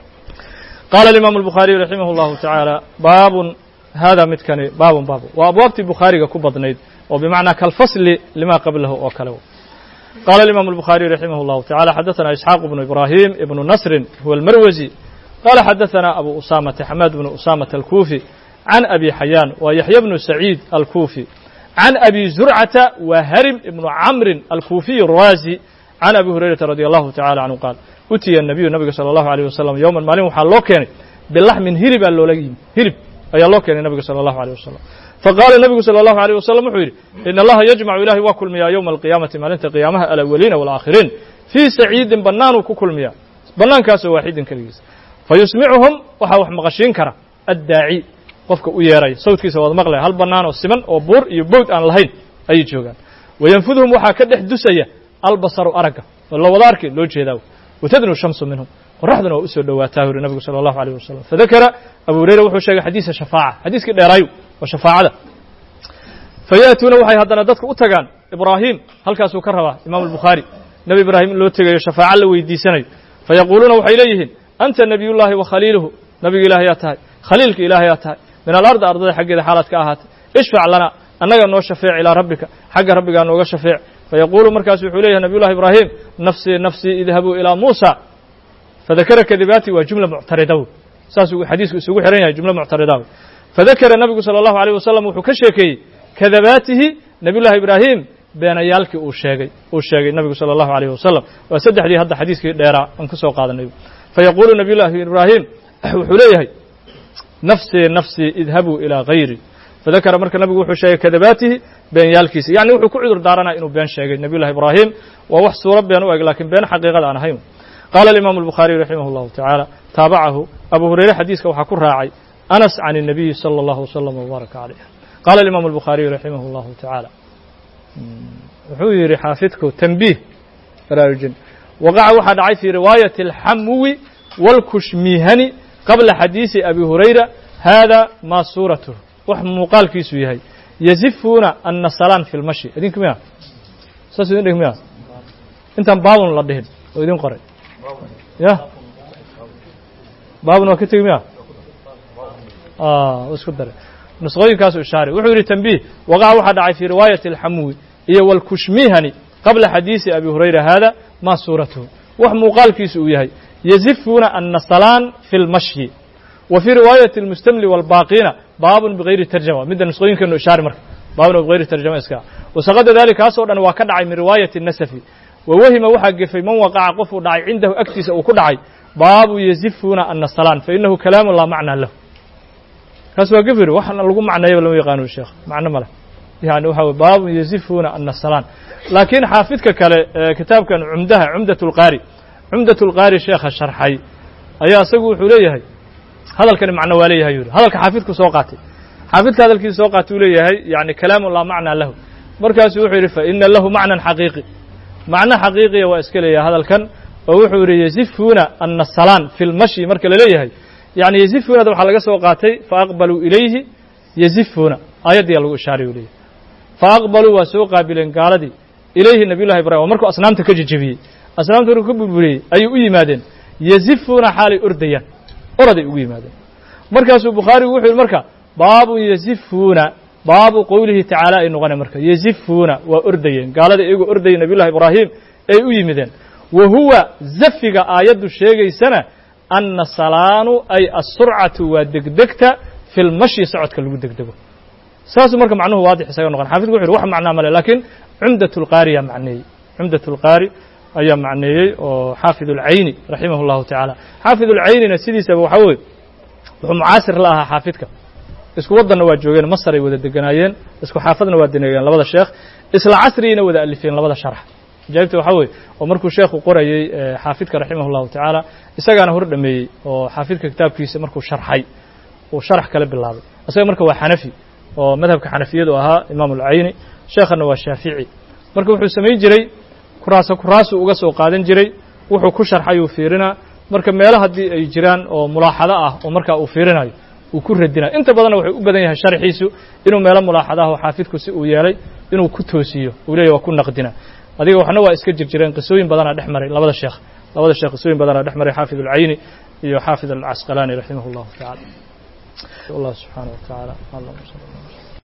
qaala alimaamu albukhaariyu raximah اllahu tacaala baabun hada midkani baabun baab waa abwaabtii bukhaariga ku badnayd oo bimacnaa kalfasli lima qablahu oo kale qaala alimaamu albukhaariyu raximah اllahu tacala xadaثana isxaaq bnu ibraahim ibnu nasrin huwa almarwasi qala xadaثana abu usamata xamaad bnu usamata alkuufi can abi xayaan waa yaxya bnu saciid alkuufi can abi zurcata wa harim ibnu camrin alkuufiy الraasi can abi hurayrata radi allahu tacala canhu qaal utiya nabiyu nabiga salى allahu alيyh wasalam yowman maalin waxaa loo keenay bilaxmin hilibaa loola yimi hilib ayaa loo keenay nabiga salى allahu alيyh wasalam faqaala nabigu salى allahu alيyh wasalam wuxuu yidhi in allaha yajmacu ilahay waa kulmiyaa yowma alqiyaamati maalinta qiyaamaha alawaliina wاlaakhiriin fii saciidin bannaanuu ku kulmiyaa bannaankaasoo waaxidin keligiis fayusmicuhum waxaa wax maqashiin kara addaaci qofka u yeeraya sawdkiisa waad maqlaya hal bannaan oo siman oo buur iyo bowd aan lahayn ayay joogaan wayanfudhum waxaa ka dhex dusaya albasaru aragga oo la wada arki loo jeedaa watadnu shamsu minhum qoraxduna waa usoo dhowaataa uri nabigu sala allahu alayh wasalam fadakara abu hureyra wuxuu sheegay xadiisa shafaaca xadiiskii dheeraayo waa shafaacada fayaatuuna waxay haddana dadka u tagaan ibraahim halkaasuu ka rabaa imaamu albukhaari nebi ibraahim in loo tegayo shafaaco la weydiisanayo fayaquuluuna waxay leeyihiin anta nebiyullaahi wa khaliiluhu nabiga ilaah yaa tahay khaliilka ilaah yaa tahay min alardi ardada xaggeeda xaalaad ka ahaatay ishfac lana annaga noo shafeec ilaa rabbika xagga rabbigaa nooga shafeec fayaquulu markaasu wuxuu leeyahay nabiyullahi ibraahim nafsii nafsii idhabuu ilaa muusa fadakara kadibaati waa jumla muctarida wey saasuu xadiisku isugu xihan yahay jumla muctarida wey fadakara nabigu sala allahu alayh wasalam wuxuu ka sheekeeyey kadabaatihi nabiyullahi ibraahim beenayaalkii uu sheegay uu sheegay nabigu sala allahu alayh wasalam waa saddexdii hadda xadiiskii dheeraa aan ku soo qaadanay fayaquulu nabiyullahi ibraahim wuxuu leeyahay nafsii nafsii idhabuu ilaa hayri fadakara marka nabigu wuxuu sheegay kadabaatihi beenyaalkiisa yacni wuxuu ku cudur daaranaya inuu been sheegay nabiyullahi ibraahim waa wax suuro been u eg lakiin been xaqiiqada aan ahayn qaala alimaamu albukhaariy raximah allahu tacaala taabacahu abu hureyre xadiiska waxaa ku raacay anas can الnabiyi salى allahu wasalam wbaaraka calayh qaala alimaamu albukhaariyu raximah allahu tacaala wuxuu yidhi xaafidku tanbiih baraarujin waqaca waxaa dhacay fii riwaayati alxamuwi wاlkushmihani qabla xadiisi abi hurayra hada maa suuratuh wax muuqaalkiisu yahay yazifuuna annasalaan fi lmashi idinku miya saas idin dhig miya intaan baabun la dhihin oo idin qoray ya baabun waa ka tegi miya isku dare nusqooyinkaasu ishaaray wuxuu yidhi tanbiih waqaca waxaa dhacay fii riwaayati alxamuwi iyo wاlkushmihani qabla xadiisi abi hurayra hada maa suuratuhu wax muuqaalkiisu uu yahay yazifuuna annasalaan fi lmashyi wa fii riwaayati اlmustamli wاlbaaqiina baabun bigayri tarjama midda nusqooyinkeenu ishaari marka baabun bigayri tarjama iska wasaqada dalik kaasoo dhan waa ka dhacay min riwaayati nasafi wawahima waxaa gefay man waqaca qofuu dhacay cindahu agtiisa uu ku dhacay baabu yazifuuna annasalaan fainahu kalaamu laa macnaa lahu kaas waa gefir waxna lagu macneeyaba lama yaqaano sheekh macno male yani waxa wey baabu yazifuuna annasalaan laakiin xaafidka kale kitaabkan cumdaha cumdat اlqaari cumdat اlqaari sheekha sharxay ayaa isagu wuxuu leeyahay hadalkani macno waa leeyahay yuri hadalka xaafidku soo qaatay xaafidka hadalkiisa soo qaatay uu leeyahay yani kalaamu laa macnaa lahu markaasuu wuxuu yidhi faina lahu macnan xaqiiqi macno xaqiiqiya waa iska leeyahay hadalkan oo wuxuu yidhi yazifuuna annasalaan fi lmashyi marka la leeyahay yani yazifuunada waxaa laga soo qaatay faaqbaluu ilayhi yazifuuna aayaddiyaa lagu ishaaray u leeyahy faaqbaluu waa soo qaabileen gaaladii ilayhi nabiyullahi ibrahim oo markuu asnaamta ka jejebiyey asnaamta markuu ka burburiyey ayay u yimaadeen yazifuuna xaalay ordayaan oraday ugu yimaadeen markaasuu bukhaarigu wuxuu yidhi marka baabun yazifuuna baabu qowlihi tacaala ay noqonay marka yazifuuna waa ordayeen gaalada iyagoo ordayay nabiyullahi ibraahim ay u yimideen wa huwa zafiga aayaddu sheegaysana anna salaanu ay asurcatu waa degdegta fi lmashyi socodka lagu degdego saasuu marka macnuhu waadix isaga noqon xafidku wuxu uhi wax macnaa male lakiin cumdat اlqaari yaa macneeyey cumdat اlqaari ayaa macneeyey oo xaafid اlcayni raximah اllahu tacaala xaafid اlcaynina sidiisaba waxaa weye wuxuu mucaasir la ahaa xaafidka isku waddanna waa joogeen masar ay wada deganaayeen isku xaafadna waa deneegeen labada sheekh isla casrigayna wada alifeen labada sharx ajaa'ibta waxaa weye oo markuu sheekhu qorayey xaafidka raximah اllahu tacaala isagaana hor dhameeyey oo xaafidka kitaabkiisa markuu sharxay uu sharax kala bilaabay isaga marka waa xanafi oo madhabka xanafiyadu ahaa imaam اlcayni sheekhana waa shaafici marka wuxuu samayn jiray kuraaso kuraasuu uga soo qaadan jiray wuxuu ku sharxay uu fiirinaa marka meelo haddii ay jiraan oo mulaaxado ah oo markaa uu fiirinayo uu ku radinayo inta badanna wuxuu u badan yahay sharxiisu inuu meelo mulaaxado ah oo xaafidku si uu yeelay inuu ku toosiyo uu leeyahy waa ku naqdina adiga waxna waa iska jir jireen qisooyin badanaa dhex maray labada sheekh labada sheekh qisooyin badanaa dhex maray xaafid اlcayni iyo xaafid alcasqalaani raximah اllahu taعala allah subxaanaه wa taعala